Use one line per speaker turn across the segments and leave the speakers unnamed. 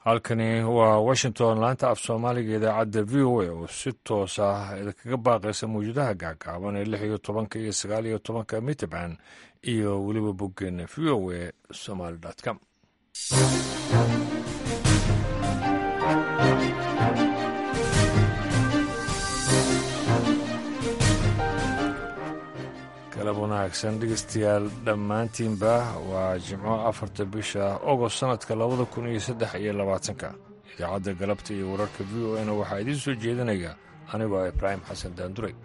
halkani waa washington laanta af soomaaliga idaacadda v o a oo si toos ah idinkaga baaqaysa mawjadaha gaagaaban ee lix iyo tobanka iyo sagaal iyo tobanka mitrband iyo weliba boggeena v o a somaly com galab wanaagsan dhegeystayaal dhammaantiinba waa jimco afarta bisha ogost sannadka labada kun iyo saddex iyo labaatanka idaacadda galabta iyo wararka v o na waxaa idiin soo jeedinaya anigoo ibraahim xasan daanduray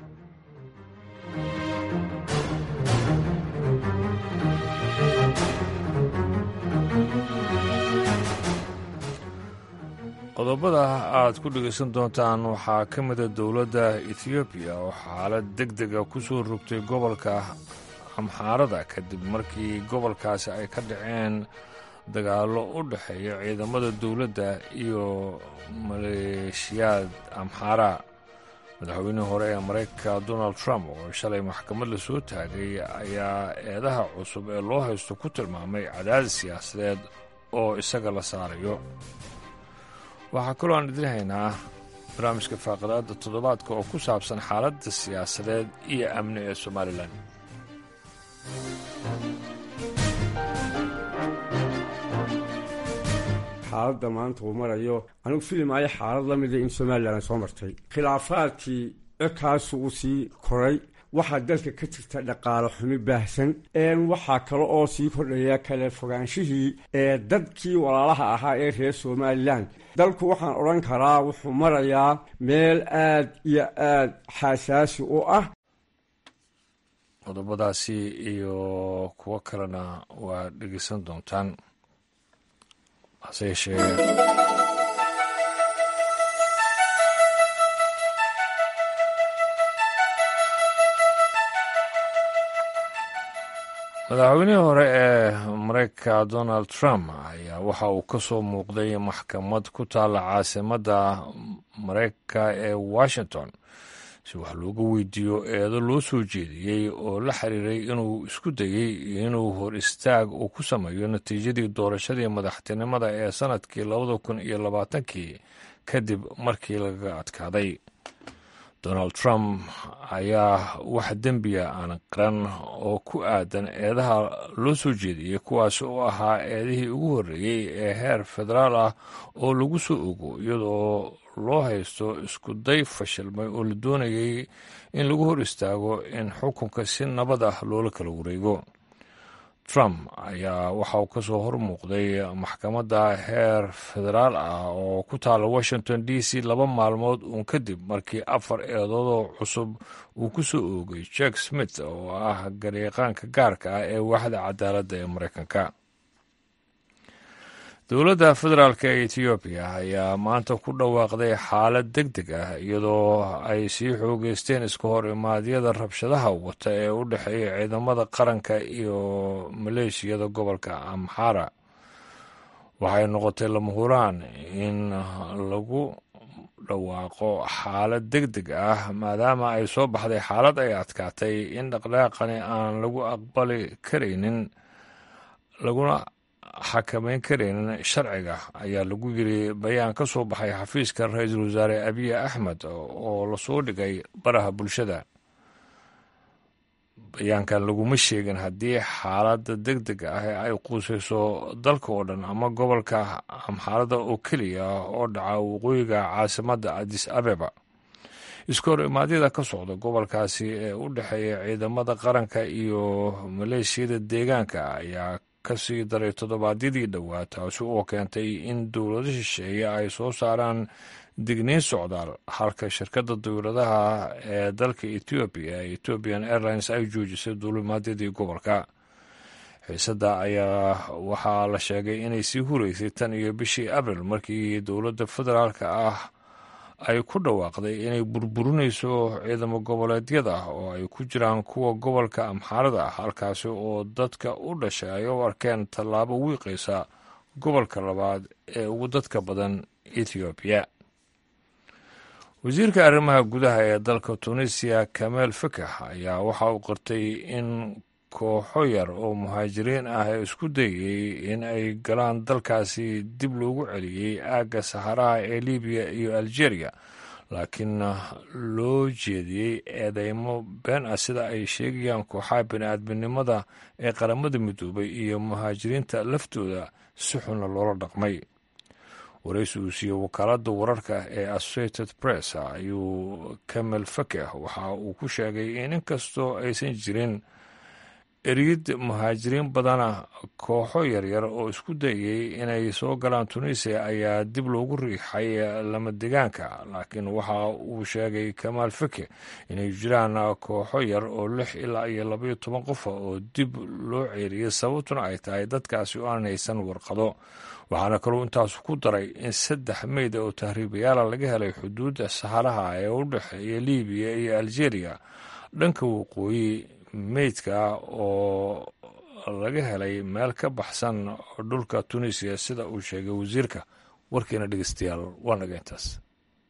qodobada aad ku dhegaysan doontaan waxaa ka mida dowladda ethoobiya oo xaalad deg dega ku soo rogtay gobolka amxaarada kadib markii gobolkaasi ay ka dhaceen dagaallo u dhexeeya ciidamada dowladda iyo maleeshiyaad amxaara madaxweynihii hore ee maraykanka donald trump oo shalay maxkamad la soo taagay ayaa eedaha cusub ee loo haysto ku tilmaamay cadaadis siyaasadeed oo isaga la saarayo waxaa kaloo aan idin haynaa barnaamijka faaqadaadda toddobaadka oo ku saabsan xaaladda siyaasadeed iyo amni ee somalilan
xaaladda maanta uu marayo anigu filimaayo xaalad la mida in somalilan soo martay khilaafaadkii cirkaasu uu sii koray waxaa dalka ka jirta dhaqaalo xumi baahsan waxaa kale oo sii kordhaya kale fogaanshihii ee dadkii walaalaha ahaa ee reer somalilan dalku waxaan odhan karaa wuxuu marayaa meel aad iyo aad xasaasi u ah
qodobadaasi iyo kuwo kalena waa dhegeysan doontaan hase yeeshee madaxweynihii hore ee maraykanka donald trump ayaa waxa uu ka soo muuqday maxkamad ku taalla caasimadda maraykanka ee washington si wax looga weydiiyo eedo loo soo jeediyey oo la xiriiray inuu isku dayey inuu hor istaag uu ku sameeyo natiijadii doorashadii madaxtinimada ee sannadkii labada kun iyo labaatankii kadib markii lagaga adkaaday donald trump ayaa wax dembiya aan qaran oo ku aadan eedaha loo soo jeediyey kuwaas oo ahaa eedihii ugu horreeyey ee heer federaal ah oo lagu soo ogo iyadoo loo haysto isku day fashilmay oo la doonayay in lagu hor istaago in xukunka si nabad ah loola kala wareego trump ayaa waxa uu ka soo hor muuqday maxkamadda heer federaal ah oo ku taala washington d c laba maalmood uun kadib markii afar eedoodoo cusub uu ku soo oogay jack smith oo ah garyaqaanka gaarka ah ee waaxda cadaaladda ee maraykanka dowladda federaalk ee etoobiya ayaa maanta ku dhawaaqday xaalad deg deg ah iyadoo ay sii xoogeysteen iska hor imaadyada rabshadaha wata ee u dhexeeya ciidamada qaranka iyo maleeshiyada gobolka amxara waxay noqotay lama huraan in lagu dhawaaqo xaalad deg deg ah maadaama ay soo baxday xaalad ay adkaatay in dhaqdhaaqani aan lagu aqbali karaynin laguna xakamayn karaynin sharciga ayaa lagu yiri bayaan ka soo baxay xafiiska ra-iisul wasaare abiy axmed oo lasoo dhigay baraha bulshada bayaankan laguma sheegin haddii xaaladda deg deg ah ee ay quusayso dalka oo dhan ama gobolka amxaalada oo keliya oo dhaca waqooyiga caasimadda adis abeba iska hor imaadyada ka socda gobolkaasi ee u dhexeeya ciidamada qaranka iyo maleeshiyada deegaanka ayaa kasii daray toddobaadyadii dhowaa taasi oo keentay in dowlado shisheeye ay soo saaraan digniin socdaal halka shirkadda dowladaha ee dalka etoobiya ethiopian airlines ay joojisay duulimaadyadii gobolka xiisadda ayaa waxaa la sheegay inay sii hureysay tan iyo bishii abril markii dowladda federaalka ah ay ku dhawaaqday inay burburinayso ciidamo goboleedyada oo ay ku jiraan kuwa gobolka amxaarada ah halkaasi oo dadka u dhashay ay u arkeen tallaabo wiiqaysa gobolka labaad ee ugu dadka badan ethoobiya wasiirka arrimaha gudaha ee dalka tunisiya kameel fakax ayaa waxa uu qirtay in kooxo yar oo muhaajiriin ah ee isku dayay in ay galaan dalkaasi dib loogu celiyey aagga saxaraha ee libiya iyo algeria laakiin loo jeediyey eedeymo been ah sida ay sheegayaan kooxaha bini-aadminimada ee qaramada midoobay iyo muhaajiriinta laftooda si xunna loola dhaqmay waraysi uu siiyey wakaaladda wararka ee associated press ayuu kamel fakeh waxa uu ku sheegay in inkastoo aysan jirin eryid muhaajiriin badana kooxo yaryar oo isku dayay inay soo galaan tunisia ayaa dib loogu riixay lama degaanka laakiin waxa uu sheegay kamaal fake inay jiraan kooxo yar oo lix ilaa iyo labaiyo toban qofa oo dib loo ceeriyay sababtuna ay tahay dadkaasi oo aan haysan warqado waxaana kaluu intaasu ku daray in saddex meyda oo tahriibayaala laga helay xuduudda saxaraha ee u dhexeeya libiya iyo algeria dhanka waqooyi meydka oo laga helay meel ka baxsan dhulka tunisiya sida uu sheegay wasiirka warkiina dhegeystayaal waa naga intaas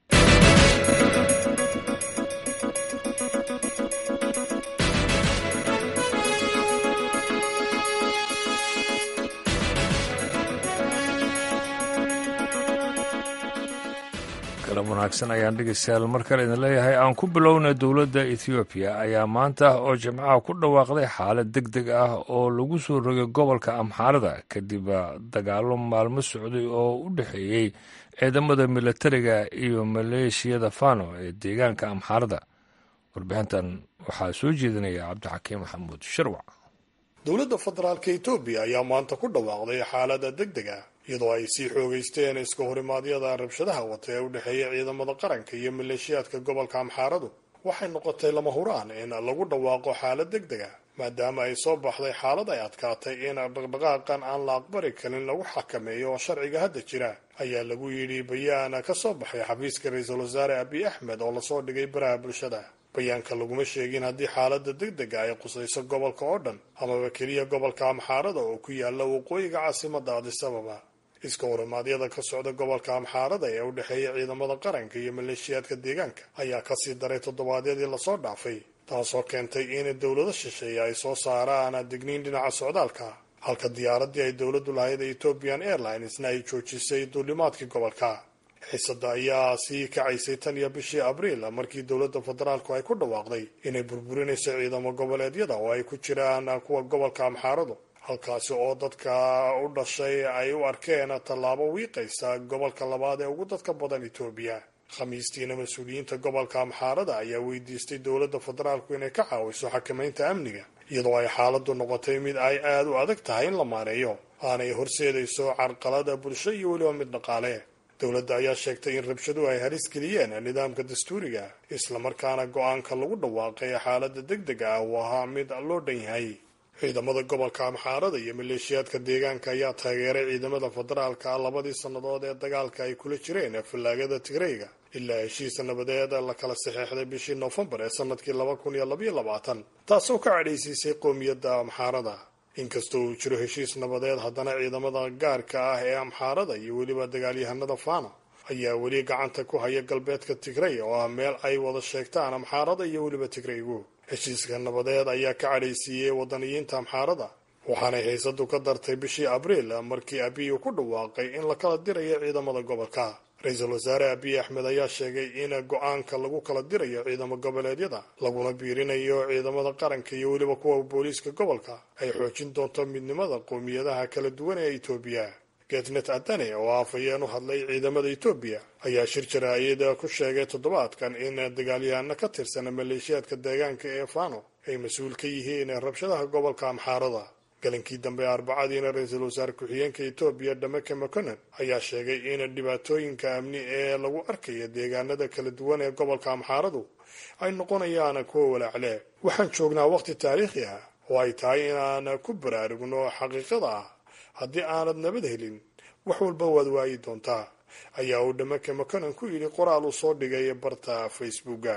galab wanaagsan ayaan dhegeystayaal mar kale idin leeyahay aan ku bilowna dowladda ethoobiya ayaa maanta oo jimcaha ku dhawaaqday xaalad deg deg ah oo lagu soo rogay gobolka amxaarada kadib dagaalo maalmo socday oo u dhexeeyey ciidamada milatariga iyo maleeshiyada fano ee deegaanka amxaarada warbixintan waxaa soo jeedinaya cabdixakiim maxamuud sharwac
dowladda federaalka etoobiya ayaa maanta ku dhawaaqday xaalada deg deg ah iyadoo ay sii xoogeysteen iska horimaadyada rabshadaha wata ee u dhexeeya ciidamada qaranka iyo maleeshiyaadka gobolka amxaaradu waxay noqotay lama huraan in lagu dhawaaqo xaalad deg deg ah maadaama ay soo baxday xaalad ay adkaatay in dhaqdhaqaaqan aan la aqbali karin lagu xakameeyo oo sharciga hadda jira ayaa lagu yidhi bayaan ka soo baxay xafiiska ra-iisul wasaare abiy axmed oo lasoo dhigay baraha bulshada bayaanka laguma sheegin haddii xaalada deg dega ay qusayso gobolka oo dhan amaba keliya gobolka amxaarada oo ku yaala waqooyiga caasimada adisababa iska horimaadyada ka socda gobolka amxaarada ee u dhexeeya ciidamada qaranka iyo maleeshiyaadka deegaanka ayaa kasii daray toddobaadyadii lasoo dhaafay taasoo keentay in dowlado shisheeye ay soo saaraan digniin dhinaca socdaalka halka diyaaradii ay dowladdu lahayd ee ethiopian airlinesna ay joojisay duulimaadkii gobolka xiisada ayaa sii kacaysay tan iyo bishii abriil markii dowladda federaalku ay ku dhawaaqday inay burburinayso ciidamo goboleedyada oo ay ku jiraan kuwa gobolka amxaaradu halkaasi oo dadka u dhashay ay u arkeen tallaabo wiiqaysa gobolka labaad ee ugu dadka badan etoobiya khamiistiina mas-uuliyiinta gobolka amxaarada ayaa weydiistay dowladda federaalku inay ka caawiso xakamaynta amniga iyadoo ay xaaladdu noqotay mid ay aada u adag tahay in la maareeyo aanay horseedayso carqalada bulsho iyo weliba mid dhaqaale dowladda ayaa sheegtay in rabshaduhu ay halis geliyeen nidaamka dastuuriga islamarkaana go-aanka lagu dhawaaqay xaaladda deg dega ah uu ahaa mid loo dhan yahay ciidamada gobolka amxaarada iyo maleeshiyaadka deegaanka ayaa taageeray ciidamada federaalka labadii sannadood ee dagaalka ay kula jireen fallaagada tigreyga ilaa heshiis nabadeed la kala saxeexday bishii noofembar ee sanadkii laba kun iyo labaiyo labaatan taasoo ka cadhaysiisay qoomiyadda amxaarada inkastoo uu jiro heshiis nabadeed haddana ciidamada gaarka ah ee amxaarada iyo weliba dagaalyahanada fano ayaa weli gacanta ku haya galbeedka tigrey oo ah meel ay wada sheegtaan amxaarada iyo weliba tigreygu heshiiska nabadeed ayaa ka cadhaysiiyey wadaniyiinta amxaarada waxaanay haysadu ka dartay bishii abriil markii abiy uu ku dhawaaqay in la kala dirayo ciidamada gobolka ra-iisul wasaare abiy axmed ayaa sheegay in go-aanka lagu kala dirayo ciidamo goboleedyada laguna biirinayo ciidamada qaranka iyo weliba kuwa booliiska gobolka ay xoojin doonto midnimada qowmiyadaha kala duwan ee etoobiya getnet adane oo afhayeen u hadlay ciidamada etoobiya ayaa shir jaraa'id ku sheegay toddobaadkan in dagaalyahano ka tirsan maleeshiyaadka deegaanka ee fano ay mas-uul ka yihiin rabshadaha gobolka amxaarada galinkii dambe arbacadiina ra-iisul wasaare ku-xigeenka etoobiya dhameke maconen ayaa sheegay in dhibaatooyinka amni ee lagu arkayo deegaanada kala duwan ee gobolka amxaaradu ay noqonayaan kuwa walaacle waxaan joognaa waqti taariikhi ah oo ay tahay inaan ku baraarugno xaqiiqada ah haddii aanad nabad helin wax walba waad waayi doontaa ayaa uu dhameke maconen ku yidhi qoraal uu soo dhigay barta facebooka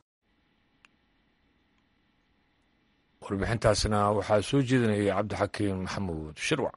warbixintaasna waxaa soo jeedinayay cabdixakiim maxamuud shirwac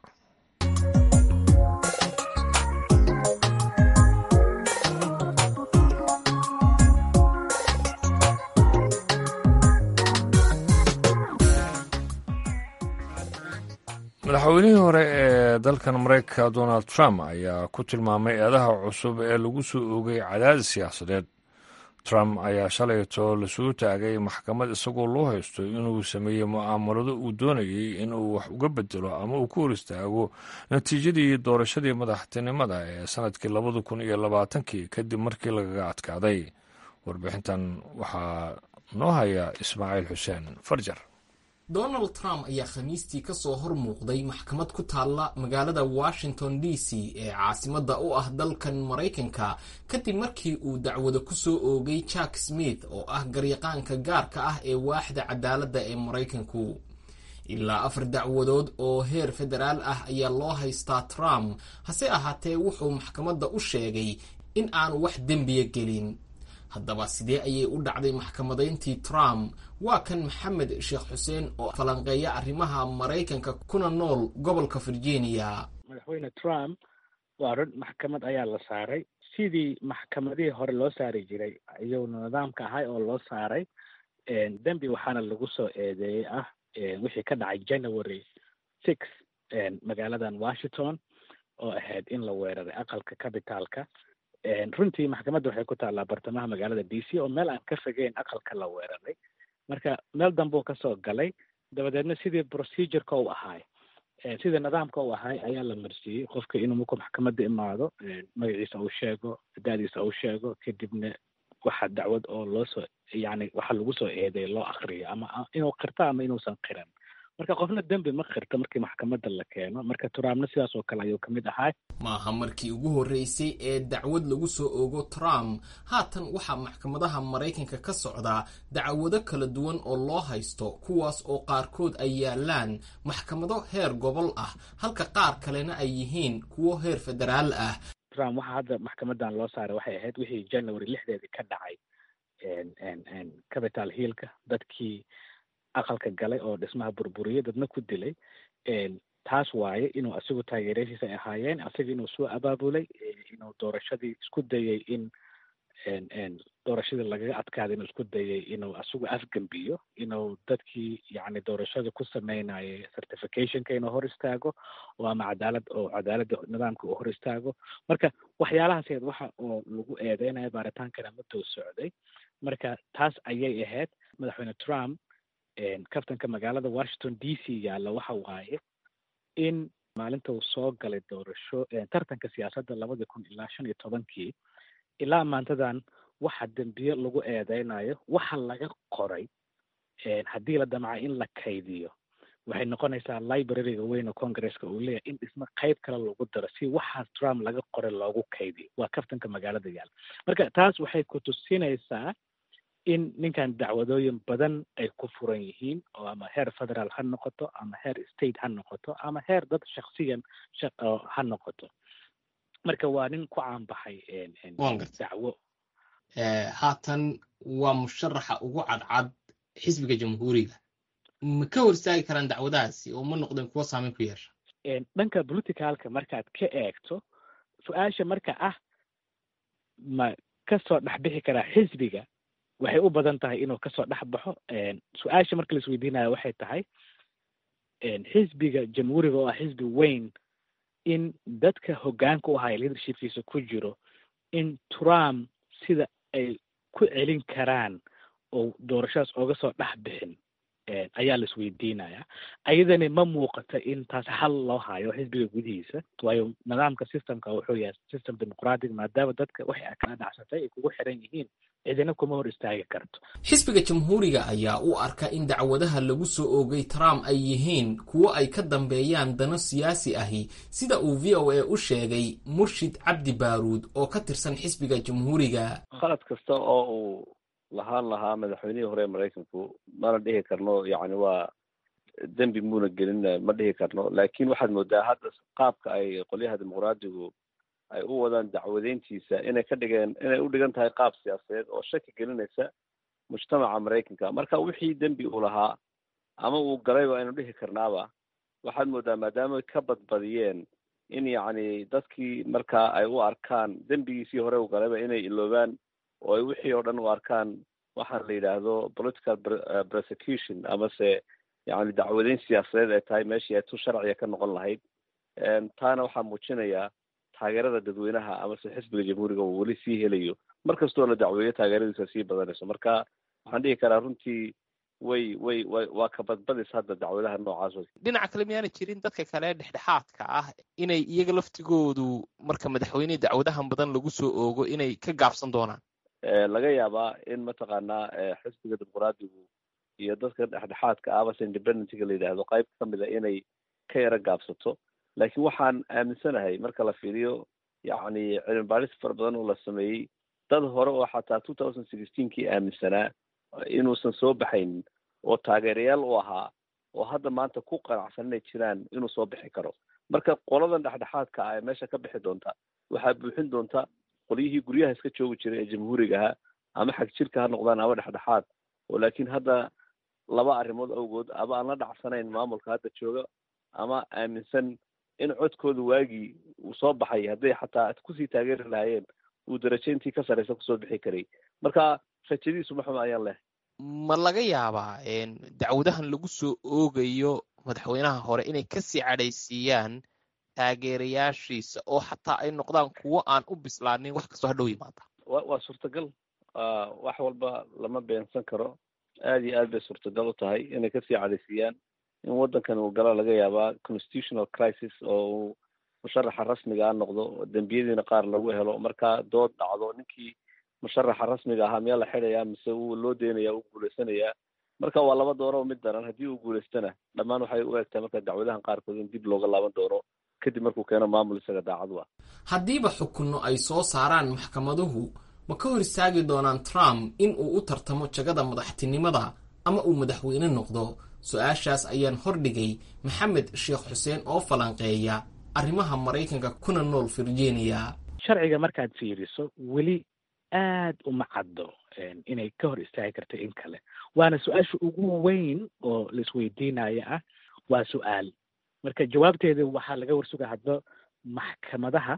madaxweynihii hore ee dalkan maraykanka donald trump ayaa ku tilmaamay eedaha cusub ee lagu soo oogay cadaadis siyaasadeed trump ayaa shalayto lasoo taagay maxkamad isagoo loo haysto inuu sameeyey mu'aamarado uu doonayey inuu wax uga bedelo ama uu ku hor istaago natiijadii doorashadii madaxtinimada ee sanadkii labada kun iyo labaatankii kadib markii lagaga adkaaday warbixintan waxaa noo haya ismaaciil xuseen farjar
donald trump ayaa khamiistii ka soo hor muuqday maxkamad ku taalla magaalada washington d c ee caasimadda u ah dalkan maraykanka kadib markii uu dacwado ku soo oogay jack smith oo ah garyaqaanka gaarka ah ee waaxda cadaaladda ee maraykanku ilaa afar dacwadood oo heer federaal ah ayaa loo haystaa trump hase ahaatee wuxuu maxkamadda u sheegay in aanu wax dembiya gelin haddaba sidee ayay u dhacday maxkamadayntii trump waa kan maxamed sheekh xuseen oo falanqeeya arrimaha maraykanka kuna nool gobolka virginia
madaxweyne trump waa run maxkamad ayaa la saaray sidii maxkamadihii hore loo saari jiray iyaguna nidaamka ahay oo loo saaray dembi waxaana lagu soo eedeeyey ah wixii ka dhacay january six magaaladan washington oo ahayd in la weeraray aqalka cabitaalka runtii maxkamadda waxay ku taallaa bartamaha magaalada d c oo meel aan ka fogeyn aqalka la weeraray marka meel dambuu kasoo galay dabadeedna sidii procedureka u ahaay sidii nidaamka u ahaay ayaa la marsiiyey qofka inuu markuu maxkamadda imaado magaciisa uu sheego da-diisa uu sheego kadibna waxa dacwad oo loo soo yani waxa lagu soo eedeey loo akriyo ama inuu qirto ama inuusan qiran marka qofna dembi ma qirto markii maxkamadda la keeno marka turampna sidaas oo kale ayuu kamid ahaa
maaha markii ugu horreysay ee dacwad lagu soo oogo trump haatan waxaa maxkamadaha maraykanka ka socdaa dacwado kala duwan oo loo haysto kuwaas oo qaarkood ay yaalaan maxkamado heer gobol ah halka qaar kalena ay yihiin kuwo heer federaal ah
trump waxaa hadda maxkamadan loo saaray waxay ahayd wixii january lixdeedii ka dhacay capital hillka dadkii aqalka galay oo dhismaha burburiyay dadna ku dilay taas waaye inuu asigu taageeradiisa ay ahaayeen asiga inuu soo abaabulay inuu doorashadii isku dayay in doorashadii lagaga adkaaday inuu isku dayay inuu asigu afgembiyo inuu dadkii yani doorashada ku sameynayay certificationka inuu hor istaago oo ama cadaalad oo cadaaladda nidaamka uu hor istaago marka waxyaalahaas waxa oo lagu eedeynayo baaritaankana madoo socday marka taas ayay ahayd madaxweyne trump kabtanka magaalada washington d c yaalla waxa waaye in maalinta uu soo galay doorasho tartanka siyaasadda labadii kun ilaa shan iyo tobankii ilaa maantadan waxa dembiye lagu eedeynayo waxa laga qoray haddii la damca in la kaydiyo waxay noqonaysaa libraryga weyn oo congresska uu leeyahay in dhismo qayb kale lagu daro si waxaas trump laga qoray loogu kaydiyo waa kaftanka magaalada yaalla marka taas waxay ku tusinaysaa in ninkan dacwadooyin badan ay ku furan yihiin oo ama heer federaal ha noqoto ama heer state ha noqoto ama heer dad shaksiyan ha noqoto marka waa nin ku caanbaxay dacwo
haatan waa musharaxa ugu cadcad xisbiga jamhuuriga ma ka hor istaagi karaan dacwadahaasi oo ma noqdeen kuwo saameyn ku yeesha
dhanka politicalka markaad ka eegto su-aasha marka ah ma kasoo dhexbixi karaa xisbiga waxay u badan tahay inuu kasoo dhex baxo su-aasha marka laisweydiinayo waxay tahay xisbiga jamhuuriga oo ah xisbi weyn in dadka hoggaanka u ahaya leadershipkiisa ku jiro in trump sida ay ku celin karaan oo doorashadaas ooga soo dhex bixin ayaa la isweydiinaya ayadani ma muuqato in taas hal loo hayo xisbiga gudihiisa waayo nidaamka systemka wuxuu yahay system dimuqratic maadaama dadka waxay kala dhacsatay ay kugu xiran yihiin cidina kuma hor istaagi karto
xisbiga jamhuuriga ayaa u arka in dacwadaha lagu soo oogay trump ay yihiin kuwo ay ka dambeeyaan dano siyaasi ahi sida uu v o a u sheegay murshid cabdi baaruud oo ka tirsan xisbiga jamhuuriga
khalad kasta oo uu lahaan lahaa madaxweynihii hore maraykanku mana dhihi karno yacni waa dembi muuna gelin ma dhihi karno laakiin waxaad moodaa hadda qaabka ay qolyaha dimuqraadigu ay u wadaan dacwadeyntiisa inay ka dhigeen inay u dhigan tahay qaab siyaasadeed oo shaki gelinaysa mujtamaca maraykanka marka wixii dembi uu lahaa ama uu galayba aynu dhihi karnaaba waxaad moodaa maadaama ka badbadiyeen in yacni dadkii markaa ay u arkaan dembigiisii hore u galayba inay iloobaan oo ay wixii oo dhan u arkaan waxaan la yidhaahdo political prosecution amase yani dacwadeyn siyaasadeed ay tahay meeshii ay tu sharciga ka noqon lahayd taana waxaa muujinayaa taageerada dadweynaha amase xisbiga jamhuuriga uu weli sii helayo mar kastoo la dacweeyo taageeradiisa sii badanayso marka waxaan dhihi karaa runtii way way way waa ka badbadis hadda dacwadaha noocaas wey
dhinaca kale miyaana jirin dadka kale dhexdhexaadka ah inay iyaga laftigoodu marka madaxweyne dacwadahan badan lagu soo oogo inay ka gaabsan doonaan
laga yaabaa in mataqaanaa xisbiga dimuqraadigu iyo dadka dhexdhexaadka ah base independentga la yidhaahdo qayb kamid a inay ka yaro gaabsato laakiin waxaan aaminsanahay marka la fiiriyo yacni cilmi baadhis fara badan oo la sameeyey dad hore oo xataa two thousand sixteenkii aaminsanaa inuusan soo baxaynin oo taageerayaal u ahaa oo hadda maanta ku qanacsan inay jiraan inuu soo bixi karo marka qoladan dhexdhexaadka ah ee meesha ka bixi doonta waxaa buuxin doonta qolyihii guryaha iska joogi jiray ee jamhuuriga ahaa ama xag jirka ha noqdaan ama dhexdhexaad oo laakiin hadda laba arrimood awgood ama aan la dhacsanayn maamulka hadda jooga ama aaminsan in codkooda waagii uu soo baxay hadday xataa kusii taageeri lahaayeen uu darajo intii ka sarraysa kusoo bixi karay marka rajadiisu ma xuma ayaan leh
ma laga yaabaa dacwadahan lagu soo oogayo madaxweynaha hore inay kasii cadhaysiiyaan taageerayaashiisa oo xataa ay noqdaan kuwo aan u bislaanin wax kastoo hadhow yimaada
wa waa suurtagal wax walba lama beensan karo aad iyo aad bay suurtagal u tahay inay kasii cadhaysiiyaan in waddankan uu galo laga yaabaa constitutional crisis oo uu musharaxa rasmiga a noqdo dembiyadiina qaar lagu helo marka dood dhacdo ninkii musharaxa rasmiga ahaa miyaa la xidhayaa mise uu loo deynaya uu guulaysanayaa marka waa laba dooro mid daran haddii uu guulaystana dhammaan waxay u egtahay marka dacwadahan qaarkood in dib looga laaban doono kadib markuu keeno maamul isaga daacadu ah
haddiiba xukunno ay soo saaraan maxkamaduhu ma ka hor istaagi doonaan trump in uu u tartamo jagada madaxtinimada ama uu madaxweyne noqdo su-aashaas ayaan hordhigay maxamed sheekh xuseen oo falanqeeya arrimaha maraykanka kuna nool virginia
sharciga markaad fiiriso weli aad uma caddo inay ka hor istaagi karto in kale waana su-aasha ugu weyn oo laisweydiinaya ah waa su-aal marka jawaabteeda waxaa laga warsuga hadba maxkamadaha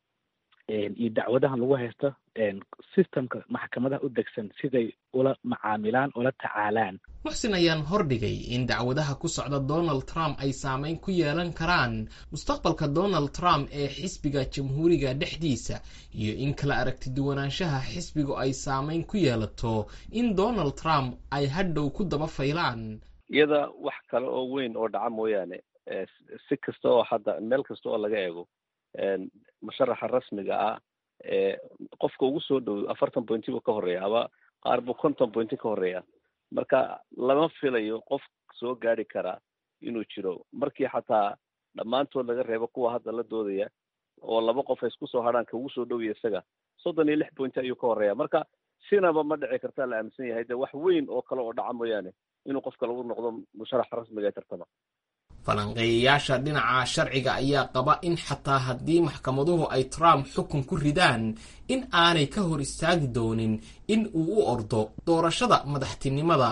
iyo dacwadahan lagu haysto systemka maxkamadaha u degsan siday ula macaamilaan ula tacaalaan
muxsin ayaan hordhigay in dacwadaha ku socda donald trump ay saameyn ku yeelan karaan mustaqbalka donald trump ee xisbiga jamhuuriga dhexdiisa iyo in kala aragti duwanaanshaha xisbigu ay saameyn ku yeelato in donald trump ay hadhow ku daba faylaan
iyada wax kale oo weyn oo dhaca mooyaane si kasta oo hadda meel kasta oo laga eego musharaxa rasmiga ah ee qofka ugu soo dhow afartan pointi buu ka horeeya aba qaar buu konton pointi ka horeeya marka lama filayo qof soo gaari karaa inuu jiro markii xataa dhammaantood laga reebo kuwa hadda la doodaya oo laba qof ay isku soo hadhaan ka ugu soo dhowya isaga soddon iyo lix pointi ayuu ka horeeya marka sinaba ma dhici kartaa la aaminsan yahay de wax weyn oo kale oo dhaca mooyaane inuu qofka lagu noqdo musharaxa rasmiga ee tartama
falanqeeyayaasha dhinaca sharciga ayaa qaba in xataa haddii maxkamaduhu ay trump xukun ku ridaan in aanay ka hor istaagi doonin in uu u ordo doorashada madaxtinimada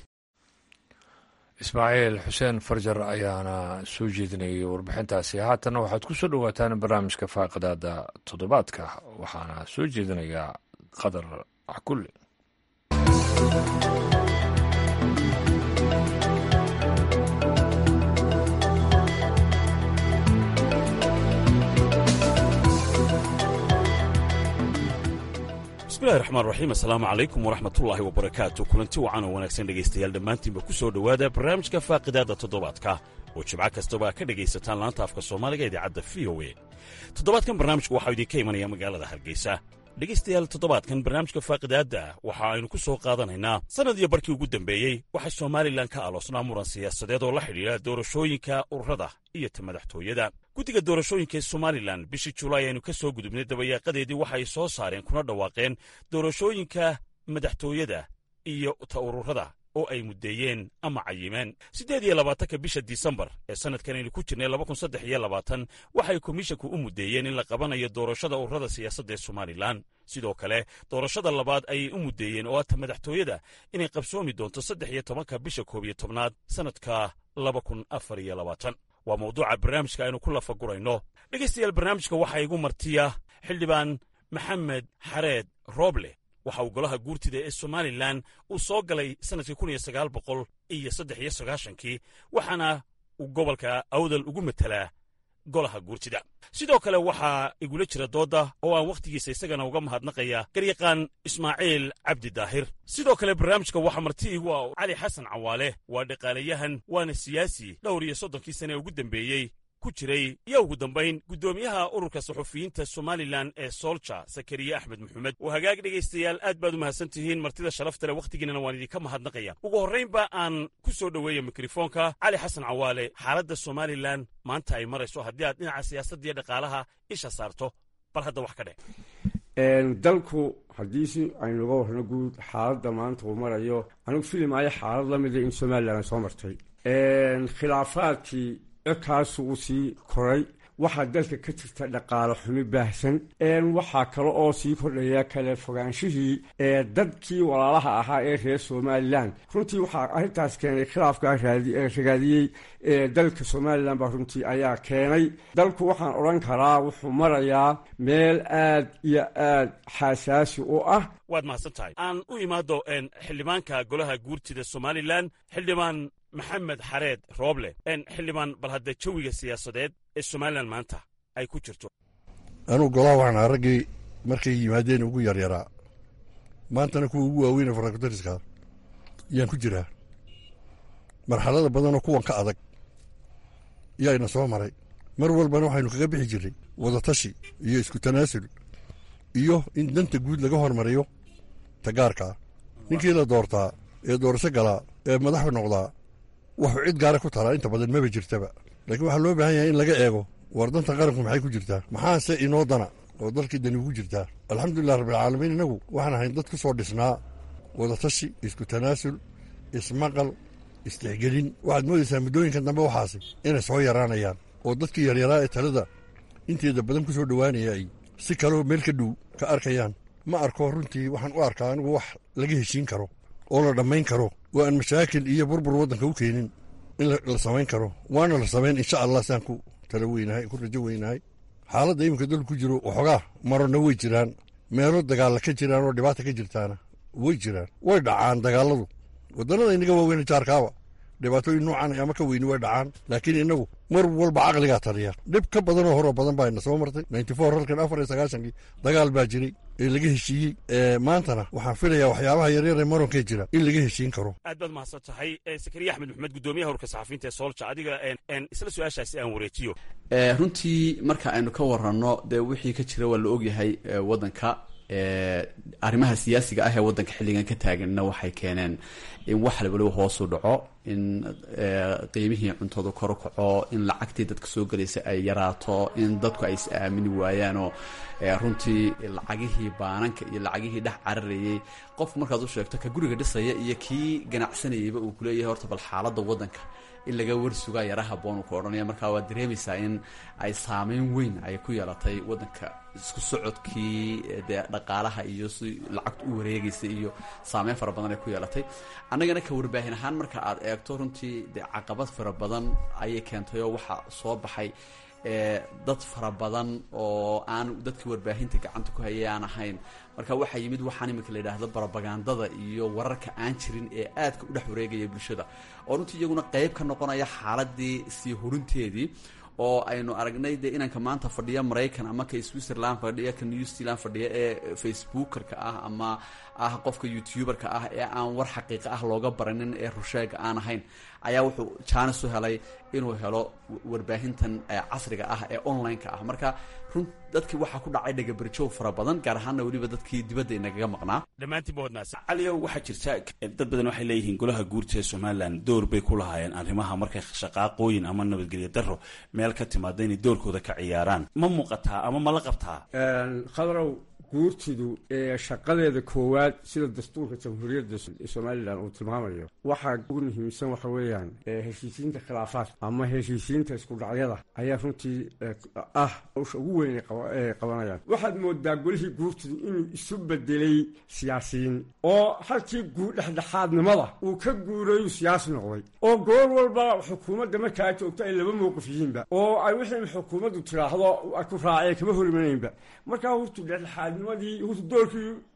ismaaciil xuseen farjar ayaana soo jeedinayay warbixintaasi haatanna waxaad ku soo dhowaataan barnaamijka faaqidaada toddobaadka waxaana soo jeedinayaa qadar axkulle
bismillahi raxmaan raxiim assalaamu calaykum waraxmatullaahi wabarakaatu kulanti wacan oo wanaagsan dhegaystayaal dhammaantiinba ku soo dhowaada barnaamijka faaqidaadda toddobaadka oo jimco kastaba ka dhegaysataan laanta afka soomaaliga idaacadda v o e toddobaadkan barnaamijku waxaa idinka imanaya magaalada hargeysa dhegaystayaal toddobaadkan barnaamijka faaqidaadda waxa aynu ku soo qaadanaynaa sannad iyo barkii ugu dambeeyey waxaa somalilan ka aloosnaa muran siyaasadeed oo la xidhiidha doorashooyinka ururada iyo ta madaxtooyada guddiga doorashooyinka ee somalilan bishii julaay aynu ka soo gudubnay dabayaaqadeedii waxa ay soo saareen kuna dhawaaqeen doorashooyinka madaxtooyada iyo ta ururada oo ay muddeeyeen ama cayimeen siddeed iyo labaatanka bisha disembar ee sannadkan aynu ku jirnay laba kun saddex iyo labaatan waxay komishinku u muddeeyeen in la qabanayo doorashada ururada siyaasadda ee somalilan sidoo kale doorashada labaad ayay u muddeeyeen oo ata madaxtooyada inay qabsoomi doonto saddex iyo tobanka bisha koob iyo tobnaad sannadka laba kun afar iyo labaatan waa mawduuca barnaamijka aynu ku lafagurayno dhegaystayaal barnaamijka waxaa igu martiya xildhibaan maxamed xareed rooble waxa uu golaha guurtida ee somalilan uu soo galay sannadkii kun iyo sagaal boqol iyo saddex iyo sagaashankii waxaana uu gobolka awdal ugu matelaa golaha guurtida sidoo kale waxaa igula jira doodda oo aan wakhtigiisa isagana uga mahadnaqaya garyaqaan ismaaciil cabdi daahir sidoo kale barnaamijka waxaa marti igu ah cali xasan cawaale waa dhaqaalayahan waana siyaasi dhowr iyo soddonkii sane ee ugu dambeeyey ku jiray iyo ugu dambayn guddoomiyaha ururka saxufiyiinta somalilan ee soolja sakariye axmed maxamed oo hagaag dhegaystayaal aad baad u mahadsan tihiin martida sharafta leh wakhtigiinana waan idinka mahadnaqaya ugu horraynba aan ku soo dhoweeya mikrofoonka cali xasan cawaale xaaladda somalilan maanta ay marayso haddii aad dhinaca siyaasadda iyo dhaqaalaha isha saarto bal hadda wax ka dheh
dalku haddii si aynuga warno guud xaaladda maanta uu marayo anigu filimaayo xaalad la mida in somalilan ay soo martay khilaafaadkii codkaasu uu sii koray waxaa dalka ka jirta dhaqaalo xumi baahsan waxaa kale oo sii kordhaya kale fogaanshihii ee dadkii walaalaha ahaa ee reer somalilan runtii waxaa arrintaas keenay khilaafkaa ragaadiyey dalka somalilan baa runtii ayaa keenay dalku waxaan odhan karaa wuxuu marayaa meel aad iyo aad xasaasi u ah
waad mahadsan tahay aan u imaado xildhibaanka golaha guurtida somalilan xildhibaan maxamed xareed rooble xildhibaan bal hadda jawiga siyaasadeed ee somalilan maanta ay ku jirto
anugu golaha waxaan ahaa raggii markay yimaadeen ugu yaryaraa maantana kuwa ugu waaweyne farakutariska yaan ku jiraa marxalada badanoo kuwan ka adag yaayna soo maray mar walbana waxaynu kaga bixi jirray wadatashi iyo isku tanaasul iyo in danta guud laga hormariyo tagaarkaa ninkii la doortaa ee doorasho galaa ee madaxu noqdaa wuxuu cid gaara ku talaa inta badan maba jirtaba laakiin waxaa loo baahan yahay in laga eego war danta qaranku maxay ku jirtaa maxaase inoo dana oo dalkii dani ugu jirtaa alxamdulilah rabbilcaalamiin innagu waxaan ahayn dad ku soo dhisnaa wadatashi isku tanaasul ismaqal istixgelin waxaad moodaysaa muddooyinkan dambe waxaasi inay soo yaraanayaan oo dadkii yaryaraa ee talada inteeda badan ku soo dhowaanaya ay si kaloo meel ka dhow ka arkayaan ma arko runtii waxaan u arkaa anigu wax laga heshiin karo oo la dhammayn karo oo aan mashaakil iyo burbur waddanka u keenin in la samayn karo waana la samayn insha allah saan ku tala weynahay ku rajo weynahay xaaladda iminka dalku ku jiro waxoogaa marona way jiraan meelo dagaalla ka jiraan oo dhibaata ka jirtaana way jiraan way dhacaan dagaalladu waddannada inaga waaweyna jaarkaaba dhibaatooyin noocan ama ka weyni way dhacaan laakiin innagu mar walba caqligaa taliya dhib ka badanoo horoo badan baa ina soo martay ninty four halkan afar iyo sagaashankii dagaal baa jiray ee laga heshiiyey maantana waxaan filayaa waxyaabaha yaryar ee maronkee jira in laga heshiin karo
aad baad mahadsan tahay sakariya axmed maxamed guddoomiyaha urka saxafiinta ee soolja adiga isla su-aashaasi aan wareejiyo
runtii marka aynu ka waranno dee wixii ka jira waa la ogyahay waddanka arrimaha siyaasiga ah ee waddanka xilligan ka taaganna waxay keeneen in wax waliba hoosu dhaco in qiimihii cuntadu kor kaco in lacagtii dadka soo gelaysa ay yaraato in dadku ay is aamini waayaanoo runtii lacagihii baananka iyo lacagihii dhex cararayay qof markaad u sheegto ka guriga dhisaya iyo kii ganacsanayayba uu kuleeyahay horta bal xaaladda waddanka in laga warsugaa yara haboon uu ka odhanaya markaa waad dareemaysaa in ay saameyn weyn ay ku yeelatay waddanka isku socodkii dee dhaqaalaha iyo si lacagtu u wareegaysa iyo saameyn fara badan ay ku yeelatay annagana ka warbaahin ahaan marka aad eegto runtii dee caqabad fara badan ayay keentay oo waxaa soo baxay dad fara badan oo aan dadkii warbaahinta gacanta ku hayay aan ahayn marka waxaa yimid waxaan iminka la yidhaahdo barobagandada iyo wararka aan jirin ee aadka u dhex wareegaya bulshada oo runtii iyaguna qeyb ka noqonaya xaaladii sii hurinteedii oo aynu aragnay dee inanka maanta fadhiya maraykan ama ka switzerland fadhiya ka new zealand fadhiya ee facebookerka ah ama ah qofka youtuberka ah ee aan war xaqiiqa ah looga baranin ee rusheega aan ahayn ayaa wuxuu jaanis u helay inuu helo warbaahintan casriga ah ee online-ka ah marka run dadkii waxaa ku dhacay dhagabarjoog fara badan gaar ahaanna weliba dadkii dibadda inagaga maqnaa
dhammaantiinba waad mahadsan caliyow waxaa jirta dad badan waxay leeyihiin golaha guurta ee somalilan door bay ku lahaayeen arrimaha markay shaqaaqooyin ama nabadgelyo daro meel ka timaada inay doorkooda ka ciyaaraan ma muuqataa ama ma la qabtaa
khadarow guurtidu ee shaqadeeda koowaad sida dastuurka jamhuuriyadda somalilan uu tilmaamayo waxaa ugu muhiimsan waxa weeyaan heshiisiinta khilaafaadka ama heshiisiinta isku dhacyada ayaa runtii ah hawsha ugu weyn ay qabanayaan waxaad moodaa golihii guurtidu inuu isu bedelay siyaasiyiin oo halkii dhexdhexaadnimada uu ka guurayu siyaasi noqday oo goor walba xukuumadda markaa joogto ay laba mowqif yihiinba oo ay wixii xukuumaddu tidhaahdo ku raacee kama horimanayinba markaa hurtu dhexdhexaad nimadii hurta doorkii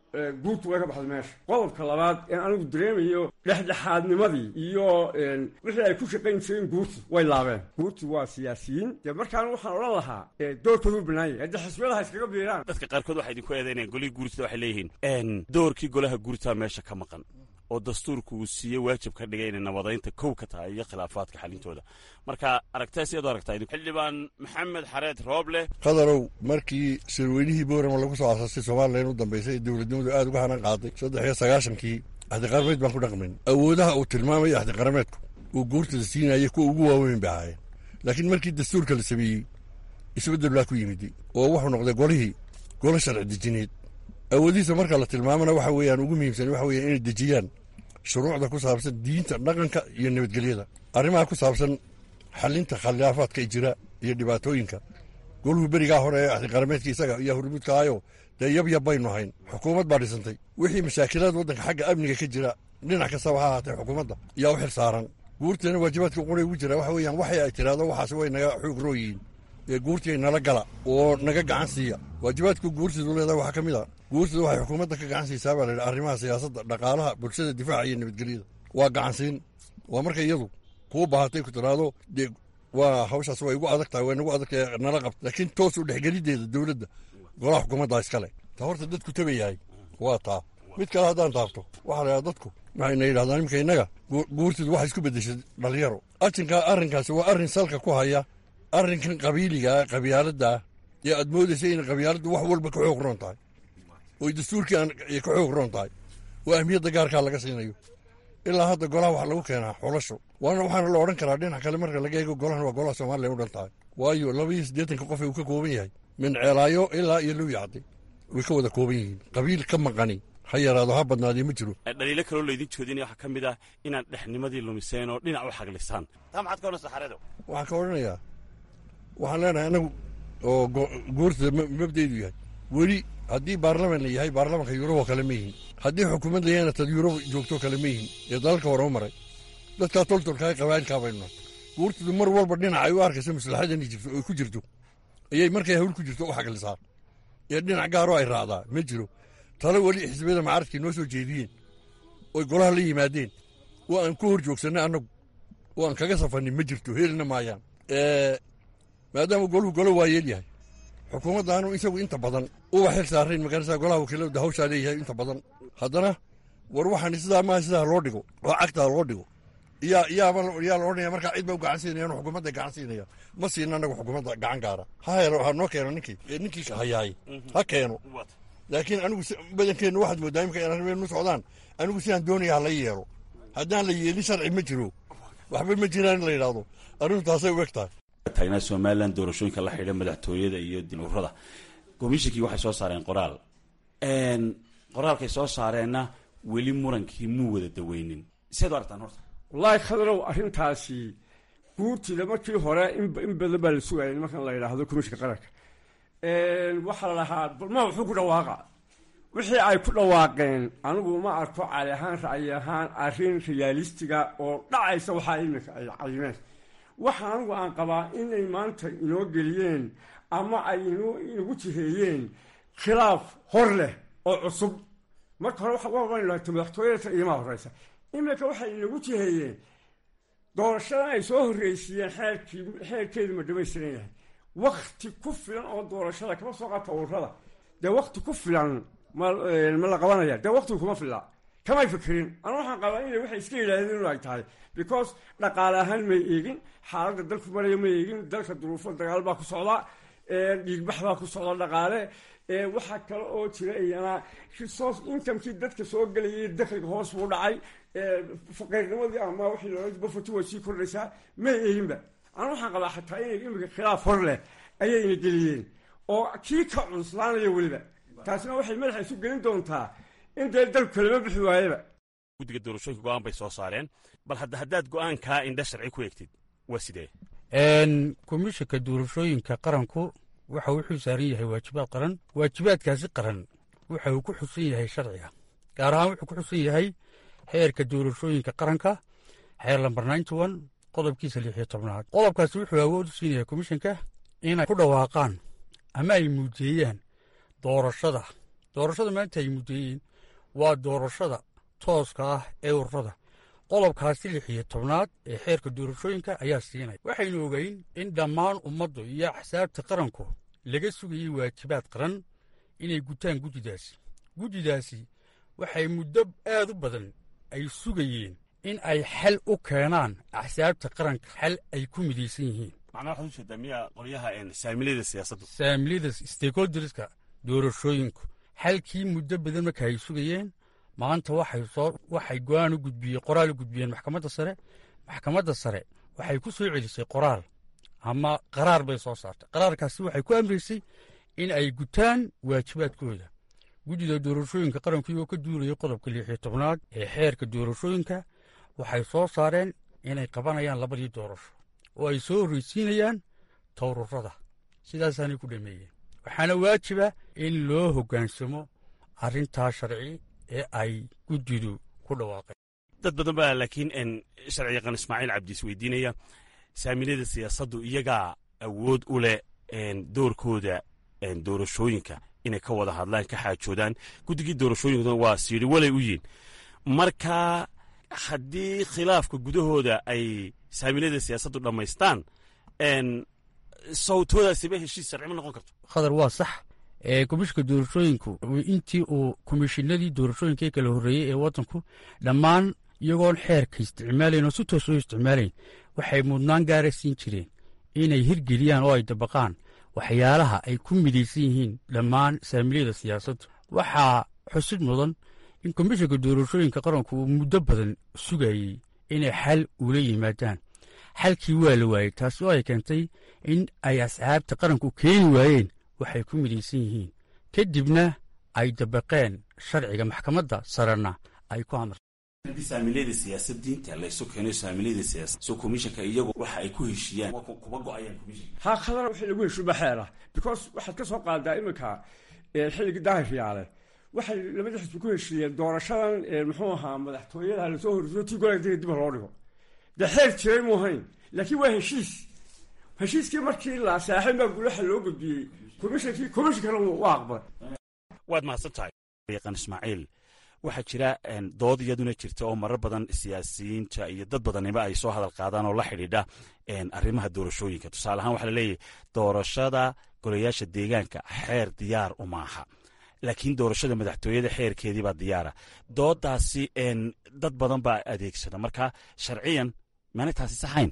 guurtu way ka baxday meesha qodobka labaad ee anigu dareemayo dhexdhexaadnimadii iyo wixii ay ku shaqayn jireen guurtu way laabeen guurtu waa siyaasiyiin dee markaan waxaan odhan lahaa doorkoodu banaanyay haddii xisbiyadaha iskaga biiraan
dadka qaarkood waxay idinku eedaynayaan golihii guurtida waxay leeyihiin doorkii golaha guurtaa meesha ka maqan oo dastuurku uu siiyey waajib ka dhigay inay nabadaynta kow ka tahay iyo khilaafaadka xalintooda marka aragtaa siyaad u aragtaa xildhibaan maxamed xareed rooble
qadarow markii sirweynihii boorama lagu soo asaasay somalilan u dambaysay ee dowladnimadu aad uga hanan qaaday saddex iyo sagaashankii axdiqarameed baan ku dhaqmin awoodaha uu tilmaamaya axdiqarameedku uu guurtada siinayay kuwa ugu waaweyn bay ahaayeen laakiin markii dastuurka la sameeyey isbeddel baa ku yimid oo wuxuu noqday golihii golo sharci dejineed awoodihiisa marka la tilmaamana waxa weeyaan ugu muhiimsan waxa weeyaan inay dejiyaan shuruucda ku saabsan diinta dhaqanka iyo nabadgelyada arrimaha ku saabsan xalinta khilaafaadka jira iyo dhibaatooyinka goluhu berigaa hore ee axdiqarameedka isaga iyo hurmudka ahayo dee yabyab baynu hayn xukuumad baa dhisantay wixii mashaakilaad waddanka xagga amniga ka jira dhinac kastaba ha ahaatee xukuumadda yaa u xil saaran guurteena waajibaadka quray ugu jira waxa weeyaan waxay ay tidhaahdo waxaas way naga xoog rooyihiin ee guurtii nala gala oo naga gacan siiya waajibaadku guurtidu leedahay waxaa ka mid a guurtidu waxay xukuumadda ka gacan siisaa baa laydhi arrimaha siyaasadda dhaqaalaha bulshada difaaca iyo nabadgelyada waa gacansiin waa marka iyadu kuu baahatay ku tidhaahdo dee waa hawshaas way igu adag tahay way nagu adag tahay nala qabta laakiin toos u dhexgelideeda dowladda golaha xukuumaddaa iskale ta horta dadku tabayahay waa taa mid kale haddaan taabto waxaa la yidhaha dadku waxayna yidhahdaan iminka innaga guurtidu waxay isku beddeshay dhalinyaro arrinka arrinkaasi waa arrin salka ku haya arrinkan qabiiligaa qabyaaladdaa ee aad moodaysa inay qabyaaladdu wax walba ka xoog roon tahay oy dastuurkii ay ka xoog roon tahay oo ahmiyadda gaarkaa laga siinayo ilaa hadda golaha waxaa lagu keenaa xulasho waana waxaana la odhan karaa dhinac kale marka laga eego golahan waa golaha soomaaliya u dhan tahay waayo laba iyo siddeetanka qof uu ka kooban yahay min ceelaayo ilaa iyo low yacdi way ka wada kooban yihiin qabiil ka maqani ha yaraado ha badnaadee ma jiro
dhaliilo kaloo laydin joodinaya waxaa ka mid ah inaad dhexnimadii lumiseen oo dhinac u xaglisaan taa maxaad ka odhanaysaa xareedo
waxaan ka odhanayaa waxaan leenahay anagu oo guurtada mabdaydu yahay weli haddii baarlaman la yahay baarlamanka yurubo kale ma yihin haddii xukuumad la yahayna tad yurubo joogto kale ma yihin ee dalalka hore u maray dadkaa toltolkaa qabaa'ilkaa baynu nahay guurtadu mar walba dhinac ay u arkayso maslaxadani jirto oy ku jirto ayay markay hawl ku jirto u xaglisaa ee dhinac gaaroo ay raacdaa ma jiro tale weli xisbiyada macaradkii noo soo jeediyeen oy golaha la yimaadeen oo aan ku hor joogsannay annagu oo aan kaga safannin ma jirto helina maayaan maadaama goluhu golo waa yeel yahay xukuumaddaanu isagu inta badan uba xil saarayn magarasa golaha wakiilada hawshaa leeyahay inta badan haddana war waxaan sidaa maaha sidaa loo dhigo oo cagtaa loo dhigo yaa yaaba yaa la odhanaya markaa cid ba u gacan siinayaan xukuumadda gacan siinaya ma siina annagu xukuumadda gacan gaara ha helo ha noo keeno ninkii ninkii hayaay ha keeno laakiin anigu badankeennu waxaad mooddaa imika in arrimeenu socdaan anigu sidaan doonaya ha la yeelo haddaan la yeelin sharci ma jiro waxba ma jiraan in la yidhaahdo arrintu taasay u eg tahay
taagnaa somalilan doorashooyinka la xidha madaxtooyada iyo dinuurada komishinkii waxay soo saareen qoraal qoraalkay soo saareenna weli murankii muu wada daweynin siaad u aragtaan horta
wallaahi khadarow arrintaasi guurtida markii hore in badan baa la sugayay nimankan la yidhaahdo komishinka qaranka waxaa la dhahaa balma wuxuu ku dhawaaqa wixii ay ku dhawaaqeen anigu ma arko cali ahaan ra'yi ahaan arrin riyaalistiga oo dhacaysa waxaa iminka ay cayimeen waxa anigu aan qabaa inay maanta inoo geliyeen ama ay inagu jiheeyeen khilaaf hor leh oo cusub marka hore waaan lahata madaxtooyada iyomaa horeysa iminka waxay inagu jiheeyeen doorashadan ay soo horreysiiyeen xeerkii xeerkeedu ma dhamaystiran yahay wakti ku filan oo doorashada kama soo qaata ururada dee wakti ku filan ma ma la qabanaya dee waktigu kuma filla kamay fikirin anu waxaan qabaa inay waxay iska yidhaahdeen inu ay tahay because dhaqaale ahaan may eegin xaaladda dalku maraya ma eegin dalka duruufo dagaal baa ku socda dhiigbax baa ku socda dhaqaale waxaa kale oo jira iyana resource incomekii dadka soo gelayay dakliga hoos buu dhacay faqiirnimadii ama wixii loola bafoti way sii kordhaysaa may eeginba anu waxaan qabaa xataa inay imika khilaaf hor leh ayayna geliyeen oo kii ka cunslaanaya weliba taasina waxay madaxa isu gelin doontaa in dee dalku kalama bixi waayaba
guddiga doorashooyinka go-aan bay soo saareen bal hadda haddaad go-aankaa indha sharci ku eegtid waa sidee
komishanka doorashooyinka qaranku waxa uu xil saaran yahay waajibaad qaran waajibaadkaasi qaran waxa uu ku xusan yahay sharciga gaar ahaan wuxuu ku xusan yahay xeerka doorashooyinka qaranka xeer lambar ninety one qodobkiisa lix iyo tobnaad qodobkaasi wuxuu awood u siinayaa komishanka inay ku dhawaaqaan ama ay muujeeyaan doorashada doorashada maanta ay muddeeyeen waa doorashada tooska ah ee ururada qodobkaasi lix iyo tobnaad ee xeerka doorashooyinka ayaa siinaya waxaynu ogeyn in dhammaan ummaddu iyo axsaabta qaranku laga sugayey waajibaad qaran inay gutaan guddidaasi guddidaasi waxay muddo aad u badan ay sugayeen in ay xal u keenaan axsaabta qaranka xal ay ku midaysan yihiin
macnaa waxaad ujeedaa miya qolyaha saamilada siyaasaddu
saamilada stakeholderska doorashooyinku xalkii muddo badan marka ay sugayeen maanta waxay soo waxay go-aan u gudbiyeen qoraal u gudbiyeen maxkamadda sare maxkamadda sare waxay ku soo celisay qoraal ama qaraar bay soo saartay qaraarkaasi waxay ku amraysay in ay gutaan waajibaadkooda guddida doorashooyinka qaranku iyagoo ka duulayay qodobka lix iyo tobnaad ee xeerka doorashooyinka waxay soo saareen inay qabanayaan labadii doorasho oo ay soo horreysiinayaan towrurada sidaasaanay ku dhameeyeen waxaana waajiba in loo hoggaansamo arrintaa sharci ee ay guddidu ku dhawaaqeen
dad badan baa laakiin sharci yaqaan ismaaciil cabdiis weydiinaya saamilada siyaasaddu iyagaa awood u leh doorkooda doorashooyinka inay ka wada hadlaan ka xaajoodaan guddigii doorashooyinkuna waa siidhi walay u yihin marka haddii khilaafka gudahooda ay saamilada siyaasaddu dhammaystaan sawtoodaasiba heshiis sharci ma noqon karto
khadar waa sax ee komishinka doorashooyinku intii uu komishinadii doorashooyinka ee kala horreeyey ee waddanku dhammaan iyagoon xeerka isticmaalayn oo si toos oo isticmaalayn waxay mudnaan gaara siin jireen inay hirgeliyaan oo ay dabaqaan waxyaalaha ay ku midaysan yihiin dhammaan saamiliyada siyaasaddu waxaa xusid mudan in komishinka doorashooyinka qaranku uu muddo badan sugayey inay xal ula yimaadaan xalkii waa la waayey taasi oo ay keentay in ay asxaabta qaranku keeni waayeen waxay ku midaysan yihiin kadibna ay dabaqeen sharciga maxkamadda sarena ay ku amartay
haddii saamiliyada siyaasadiinta laysu keeno saamiliyada siyaasad so komishanka iyagu waxa ay ku heshiiyaan kuma go-ayaan komishanka
haa khadar wixii lagu heshiiba xeela because waxaad ka soo qaadaa iminka xilligii daahiryaale waxay labada xisbi ku heshiiyeen doorashadan muxuu ahaa madaxtooyada lasoo horriyo tii golaa dib loo dhigo dee xeer jiray mu ahayn laakiin waa heshiis heshiiskii markii la saaxin baa gulaha loo gudbiyey komishankii komishankana waa aqbalay
waad mahadsan tahay yaqaan ismaaciil waxaa jira dood iyaduna jirta oo marar badan siyaasiyiinta iyo dad badaniba ay soo hadal qaadaan oo la xidhiidha arrimaha doorashooyinka tusaale ahaan waxaa laleeyahay doorashada golayaasha deegaanka xeer diyaar umaaha laakiin doorashada madaxtooyada xeerkeedii baa diyaara doodaasi dad badan baa adeegsada marka sharciyan maana taasi saxayn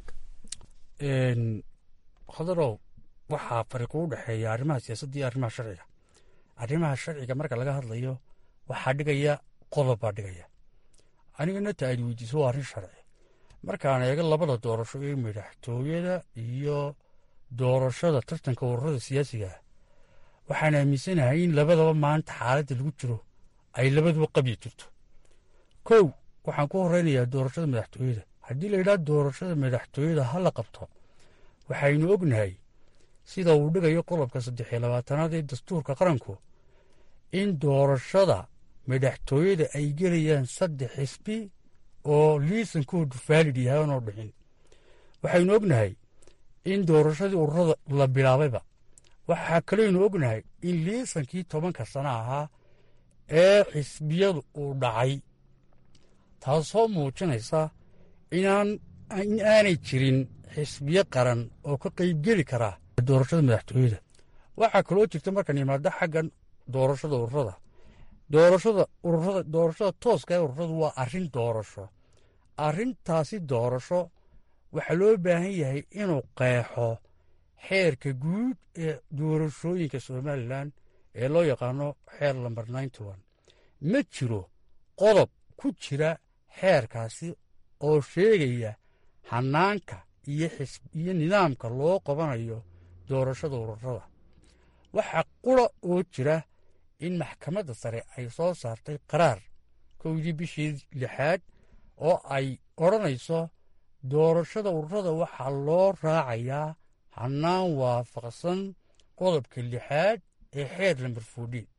khadarow waxaa fariiqu u dhexeeya arrimaha siyaasadda iyo arrimaha sharciga arrimaha sharciga marka laga hadlayo waxaa dhigaya qodob baa dhigaya anigana ta aad weydiiso waa arrin sharci markaan eego labada doorasho ee madaxtooyada iyo doorashada tartanka ururada siyaasiga ah waxaan aaminsanahay in labadaba maanta xaaladda lagu jiro ay labaduba qabyi jirto kow waxaan ku horeynayaa doorashada madaxtooyada haddii la yidhaha doorashada madaxtooyada ha la qabto waxaynu ognahay sida uu dhigayo qodobka saddex iyo labaatanaad ee dastuurka qaranku in doorashada madaxtooyada ay gelayaan saddex xisbi oo liisankoodu faalid yahay aanoo dhixin waxaynu ognahay in doorashadii ururada la bilaabayba waxaa kaleynu ognahay in liisankii tobanka sana ahaa ee xisbiyadu uu dhacay taasoo muujinaysa inaan in aanay jirin xisbiyo qaran oo ka qaybgeli karaa doorashada madaxtooyada waxaa kaloo jirta markaan imaado xaggan doorashada ururada doorashada ururada doorashada tooska ee ururadu waa arrin doorasho arrintaasi doorasho waxaa loo baahan yahay inuu qeexo xeerka guud ee doorashooyinka somalilan ee loo yaqaano xeer lamber ninety one ma jiro qodob ku jira xeerkaasi oo sheegaya hanaanka iyo iyo nidaamka loo qabanayo doorashada ururada waxaa qura oo jira in maxkamadda sare ay soo saartay qaraar kowdii bishii lixaad oo ay odhanayso doorashada ururada waxaa loo raacayaa hanaan waafaqsan qodobka lixaad ee xeer lamber fourdiin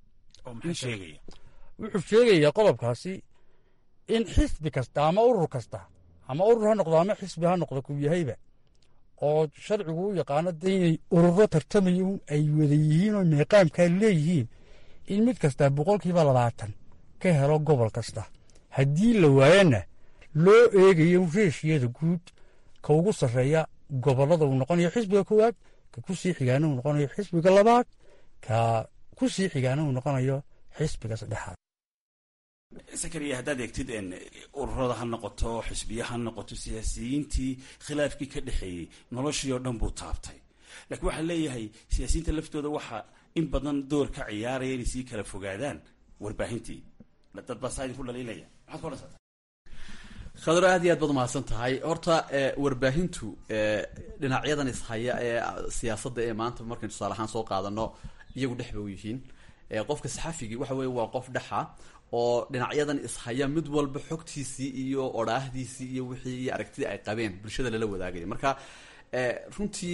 wuxuu sheegayaa qodobkaasi in xisbi kasta ama urur kasta ama urur ha noqdo ama xisbi ha noqdo kuu yahayba oo sharcigu u yaqaano de inay ururo tartamaya ay wada yihiin oo meeqaamkaa leeyihiin in mid kastaa boqolkiiba labaatan ka helo gobol kasta haddii la waayana loo eegayo reeshiyada guud ka ugu sarreeya gobollada uu noqonayo xisbiga koowaad ka ku sii xigaana uu noqonayo xisbiga labaad ka ku sii xigaana uu noqonayo xisbiga saddexaad
sakariya haddaad eegtid ururada ha noqoto xisbiya ha noqoto siyaasiyiintii khilaafkii ka dhexeeyey noloshii oo dhan buu taabtay laakiin waxaa leeyahay siyaasiyiinta laftooda waxaa in badan door ka ciyaaraya inay sii kala fogaadaan warbaahintii dad baa saa idinku dhaliilaya maxaad ku odhansataa
khadro aad iyo aad baad umahadsan tahay horta warbaahintu dhinacyadan ishaya ee siyaasadda ee maanta markaynu tusaale ahaan soo qaadano iyagu dhex ba u yihiin qofka saxafigii waxa weye waa qof dhexa oo dhinacyadan ishaya mid walba xogtiisii iyo odhaahdiisii iyo wixii iyo aragtidii ay qabeen bulshada lala wadaagaya marka runtii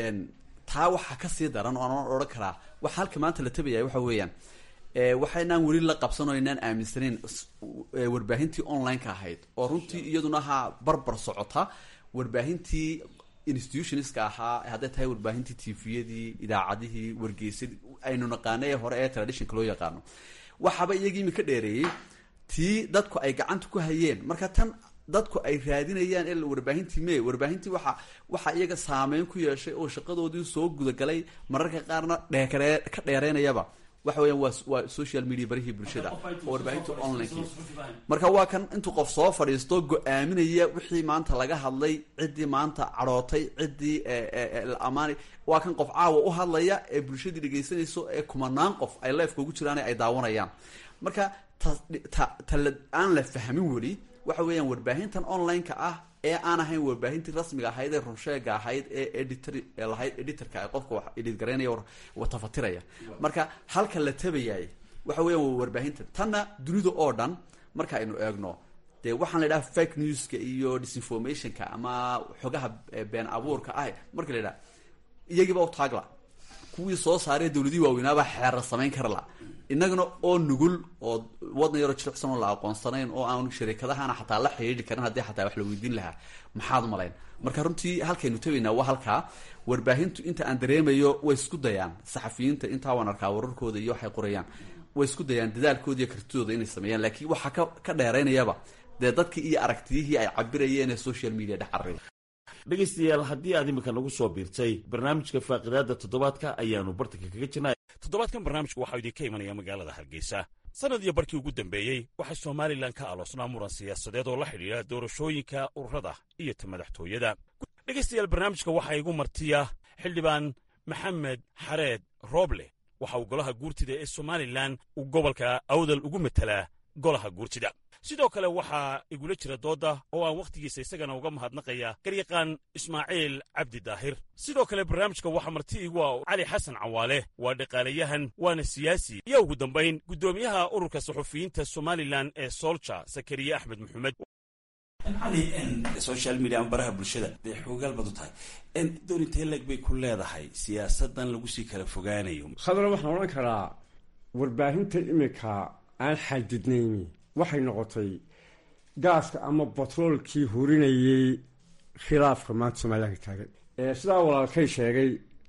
taa waxaa kasii daran oo aan odhan karaa waxa halka maanta la tabaya waxa weeyaan waxaynaan weli la qabsan oo inaan aaminsanayn warbaahintii online-ka ahayd oo runtii iyaduna ha barbar socota warbaahintii institutionska ahaa hadday tahay warbaahintii tviyadii idaacadihii wargeysadii aynu naqaano ee hore ee traditionka loo yaqaano waxaaba iyagii imika dheereeyey tii dadku ay gacanta ku hayeen marka tan dadku ay raadinayaan il warbaahintii me warbaahintii waxa waxaa iyaga saameyn ku yeeshay oo shaqadoodii soo gudagalay mararka qaarna dheekare ka dheereynayaba waxa weeyaan waa waa social media barihii bulshada oo warbaahinta online marka waa kan intuu qof soo fadhiisto go-aaminaya wixii maanta laga hadlay ciddii maanta cadhootay ciddii la amaanay waa kan qof caawa u hadlaya ee bulshadii dhegaysanayso ee kumanaan qof ay leefka ugu jiraan ay daawanayaan marka ta ta ta aan la fahmin weli waxa weeyaan warbaahintan online-ka ah ee aan ahayn warbaahintii rasmiga ahayd ee runsheega ahayd ee editor ee lahayd editorka ee qofka wax edit garaynaya watafatiraya marka halka la tabayay waxa weeyaan waa warbaahinta tanna dunida oo dhan marka aynu eegno dee waxaan la idhaha fake newska iyo disinformationka ama xogaha been abuurka ah marka la idhaha iyagiiba u taagla kuwii soo saaree dawladihii waaweynaabaa xeerar samayn kara la innagana oo nugul oo wadan yaroo jiricsan oo la aqoonsanayn oo aan sharikadahana xataa la xidhiidhi karin haddii xataa wax la weydiin lahaa maxaad umalayn marka runtii halkaynu tabaynaa waa halkaa warbaahintu inta aan dareemayo way isku dayaan saxafiyiinta intaa waan arkaa wararkooda iyo waxay qorayaan way isku dayaan dadaalkooda iyo kartidooda inay sameeyaan laakiin waxaa ka ka dheeraynayaba dee dadkii iyo aragtiyihii ay cabirayeen ee social media dhex carray
dhegaystayaal haddii aad iminka nagu soo biirtay barnaamijka faaqidaada toddobaadka ayaanu bartanka kaga jirnay toddobaadkan barnaamijku waxaa idinka imanaya magaalada hargeysa sanad iyo barkii ugu dambeeyey waxaa somalilan ka aloosnaa muran siyaasadeed oo la xidhiidha doorashooyinka ururada iyo ta madaxtooyada dhegaystayaal barnaamijka waxaa igu martiya xildhibaan maxamed xareed rooble waxa uu golaha guurtida ee somalilan uu gobolka awdal ugu matelaa golaha guurtida sidoo kale waxaa igula jira doodda oo aan wakhtigiisa isagana uga mahadnaqaya garyaqaan ismaaciil cabdi daahir sidoo kale barnaamijka waxaa marti igu ah cali xasan cawaale waa dhaqaalayahan waana siyaasi iyo ugu dambayn guddoomiyaha ururka saxufiyiinta somalilan ee soolja sakariye axmed maxamed cali social media ama baraha bulshada dee xoogaal baad u tahay door intee leeg bay ku leedahay siyaasadan lagu sii kala fogaanayo
khadra waxaan odhan karaa warbaahinta iminka aan xadidnayni waxay noqotay gaaska ama batroolkii hurinayay khilaafka maanta somalilanka taagan sidaa walaalkay sheegay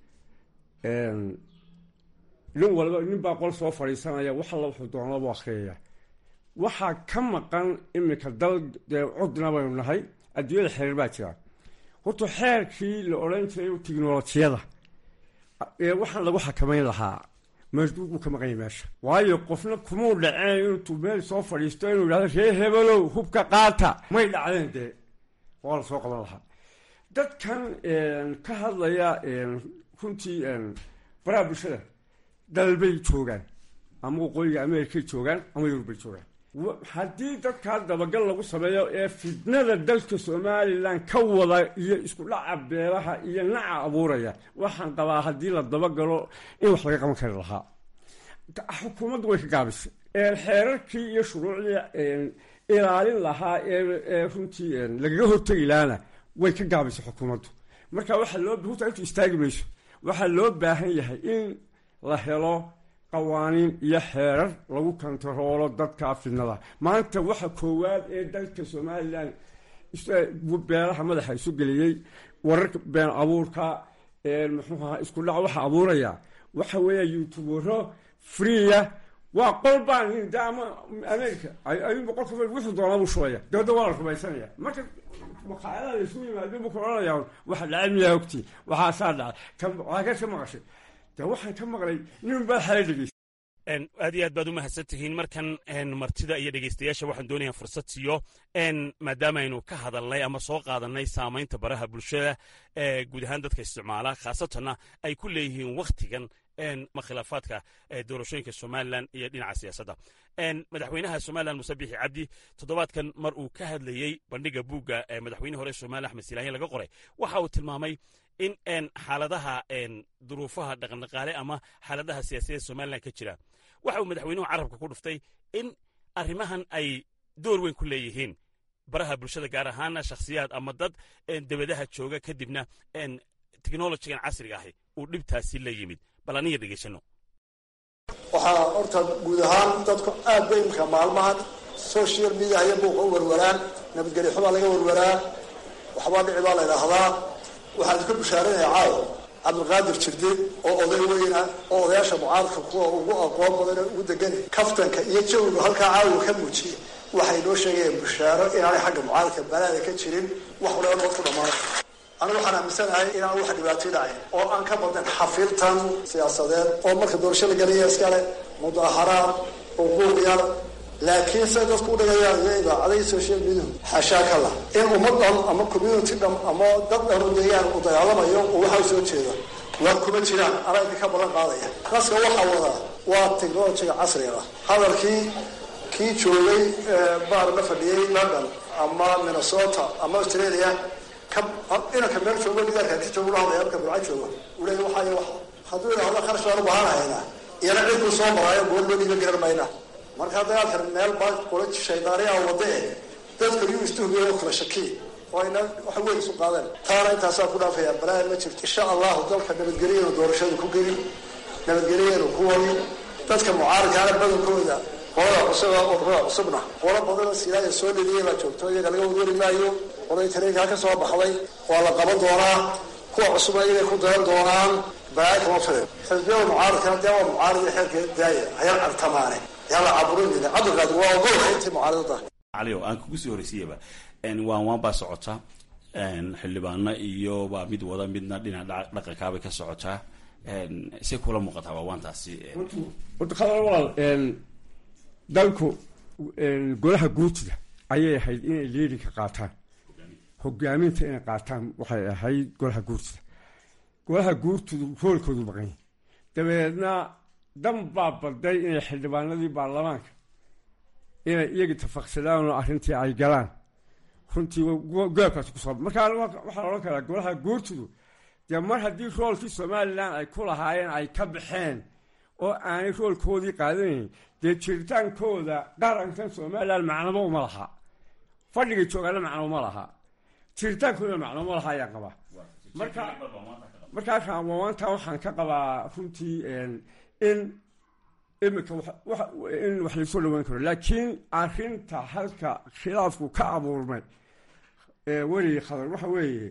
nin walba nin baa qol soo fadhiisanaya wax alla wuxuu doonaba akhriyaya waxaa ka maqan iminka dal dee cudna baynu nahay adduunyada xeer baa jira horta xeerkii la odhan jiray tiknolojiyada ee waxaan lagu xakamayn lahaa meesduud buu ka maqanya meesha waayo qofna kumuu dhaceen intuu meel soo fadhiisto inuu yidhahdo ree hebelow hubka qaata may dhacdeen dee waa la soo qaban lahaa dadkan ka hadlaya runtii baraha bulshada dalbay joogaan ama waqooyiga amerikay joogaan ama yurubay joogaan haddii dadkaa dabagal lagu sameeyo ee fitnada dalka somalilan ka wada iyo isku dhaca beelaha iyo naca abuuraya waxaan qabaa haddii la dabagalo in wax laga qaban kari lahaa xukuumaddu way ka gaabisay xeerarkii iyo shuruucdii ilaalin lahaa ee runtii lagaga hortegi lahaana way ka gaabisay xukuumaddu marka waxaa loo huta intu istaagi mayso waxaa loo baahan yahay in la helo qawaaniin iyo xeerar lagu kontaroolo dadka fidnada maanta waxa koowaad ee dalka somalilan beelaha madaxa isu geliyey wararka been abuurka muxuu ahaa isku dhac waxa abuuraya waxa weeya youtubero freeya waa qol baan de ama america ayuunba qolka wuxuu doonaa buu shubaya dabadda waa la rumaysanaya marka maqaayadaha la isugu yimaado buu ku odhanayaa waxa dhacay miyaa ogtii waxaa saa dhacay kan waxaa ka ka maqashay de waxaan ka maqlay nin baa xala dhegeysa
aad iyo aad baad u mahadsan tihiin markan martida iyo dhegeystayaasha waxaan doonayaa fursad siiyo maadaama aynu ka hadalnay ama soo qaadanay saamaynta baraha bulshada ee guud ahaan dadka isticmaala khaasatanna ay ku leeyihiin wakhtigan ma khilaafaadka doorashooyinka somalilan iyo dhinaca siyaasadda madaxweynaha somalilan muse bixi cabdi toddobaadkan mar uu ka hadlayey bandhiga buugga madaxweyne hore somalilan axmed silaanya laga qoray waxa uu tilmaamay in xaaladaha duruufaha dhaqandhaqaale ama xaaladaha siyaasadeed somalilan ka jira waxa uu madaxweynuhu carabka ku dhuftay in arrimahan ay door weyn ku leeyihiin baraha bulshada gaar ahaana shakhsiyaad ama dad debadaha jooga kadibna teknolojigan casriga ahi uu dhibtaasi la yimid bal aniga dhegeysano
waxaa horta guud ahaan dadku aad bay imika maalmahan social media iyo buuqa u warwaraan nabadgelyo xubaa laga warwaraa waxbaa dhici baa la idhaahdaa waxaan iska bushaaranaya caawa cabdilqaadir jirde oo oday weyna oo odayaasha mucaaradka kuwa ugu aqoon badan ee ugu degan kaftanka iyo jawigu halkaa caawa ka muujiye waxay noo sheegayaan bushaaro inaanay xagga mucaaradka balaada ka jirin wax walaba nood ku dhammaanay anigu waxaan aaminsanahay inaan wax dhibaato dhacayn oo aan ka badin xafiltan siyaasadeed oo marka doorasho la gelaya iskale mudaaharaad xuquuq yar laakiin se dadku u dhigayaan iyo idaacadahi social media xashaa ka lah in ummad dhan ama community dhan ama dad dhan u deegaan uu dagaalamayo oo waxa soo jeeda waa kuma jiraan anaa idinka balan qaadaya qaska waxaa wadaa waa technologiga casriga ah hadalkii kii joogay baar la fadhiyey london ama minnesota ama australia inanka meel joogo gidaarkaati joogo la hadlaya halka burca jooga uu leeya waxay hadduu idhaahdo kharash baan u baahanahaynaa iyana cidkuu soo maraayo goor loo dhiiba garan mayna marka dagaalkan meel baa qola shaydaaniya wade e dadka yuu istuhubiya oo kala shakiy oo ayna wax weyn isu qaadeen taana intaasaa ku dhaafaya balaa ma jirto insha allahu dalka nabadgelyeenu doorashada ku gelin nabadgelyeenu ku wari dadka mucaaradkaana badankooda qolada cusub ururada cusubna qolo badanoo silaaya soo leliyay baa joogto iyaga laga wadwari maayo qolay tareenkaa ka soo baxday waa la qaban doonaa kuwa cusubna iyagay ku dayan doonaan balaayo kama filan xisbiyada mucaaradkana dee waa mucaarad xeerka daaya hayal cartamaane yala caburinina cabdiqaadir waa ogolka intii mucaaradada
calio aan kugu sii horreysiyaba waan waan baa socota xildhibaano iyo baa mid wada midna dhinaca dhaqankaabay ka socotaa si kula muuqataa waa waantaasi
wadaqada walaal dalku golaha guurtida ayay ahayd inay liidinka qaataan hogaaminta inay qaataan waxay ahayd golaha guurtida golaha guurtidu roolkoodu maqanya dabeedna dan baa baday inay xildhibaanadii baarlamaanka inay iyagii tafaqsadaan oo arrintii ay galaan runtii goobkaasi kusoo markaa waxaa la odhan karaa golaha guurtidu dee mar haddii roolkii somalilan ay ku lahaayeen ay ka baxeen oo aanay roolkoodii qaadanayn dee jiritaankooda qarankan somalilan macnaba uma laha fadhigay joogaana macno uma laha jiritaankooda macno uma laha ayaan qabaa marka markaa raamaanta waxaan ka qabaa runtii in imika in wax laysoo dhaweyn karo laakiin arrinta halka khilaafku ka abuurmay werigi khadar waxa weeye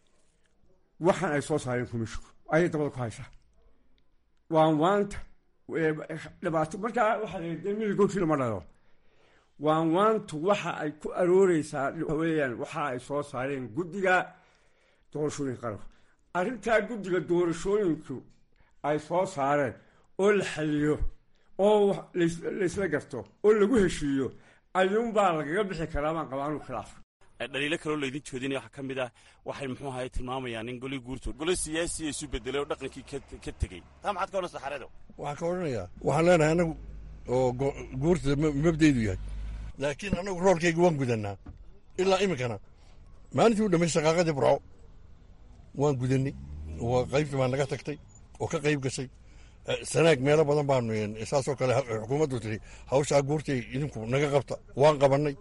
waxaan ay soo saareen kumishku ayay dabada ku haysaa waan waanta dhibaato markaa waxaa la miligoodkii lama dhalo waan waantu waxa ay ku arooreysaa weyaan waxa ay soo saareen guddiga doorashooyinka qaranka arrintaa guddiga doorashooyinku ay soo saareen oo la xaliyo oo laysla garto oo lagu heshiiyo ayuunbaa lagaga bixi karaa baan qabaa anu khilaaf
dhaliilo kaloo laydin joodinaya waxaa ka mid ah waxay muxuu ahay tilmaamayaan in goli guurtood gole siyaasiya isu bedelay oo dhaqankii ka tegey taa maxaad ka odhan saxareedo
waxaan ka odhanayaa waxaan leenahay annagu oo guurtada mabdaydu yahay laakiin annagu roolkayga waan gudannaa ilaa iminkana maalintii u dhammaystay shaqaaqadii burco waan gudannay oo qaybtii baa naga tagtay oo ka qayb gashay sanaag meelo badan baanu saasoo kale xukuumaddu tiri hawshaa guurtay idinku naga qabta waan qabannay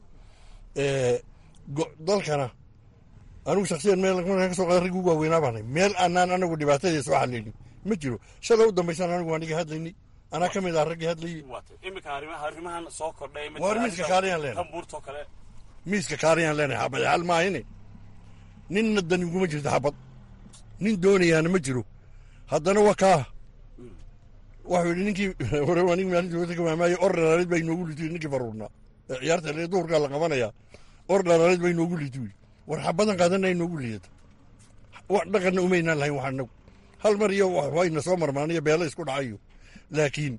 dalkana anigu shaksiyan meel ka soo qaada raggi ugu waaweynaa baanay meel aanaan anagu dhibaatadii soo xallaynin ma jiro shala u dambaysan anigu waan iga hadlaynay anaa ka mid ah raggii hadlayey
imika arrimahan soo kordhay
waar miiska kaariyaan leenahay
buurtoo kale
miiska kaariyaan leenahay xabad xal maahine ninna dan iguma jirto xabad nin doonayaana ma jiro haddana waa kaa waxuu yidhi ninkii hore nig maalintii wata ka maamaaye or dhalaalid baa inoogu litu ninkii faruurnaa ee ciyaarta le duhurkaa la qabanayaa or dhalaalid baa inoogu litu war xabadan qaadana inoogu liidata wax dhaqanna umaynaan lahayn wax anagu hal mar iyo wayna soo marmaaniyo beelo isku dhacayo laakiin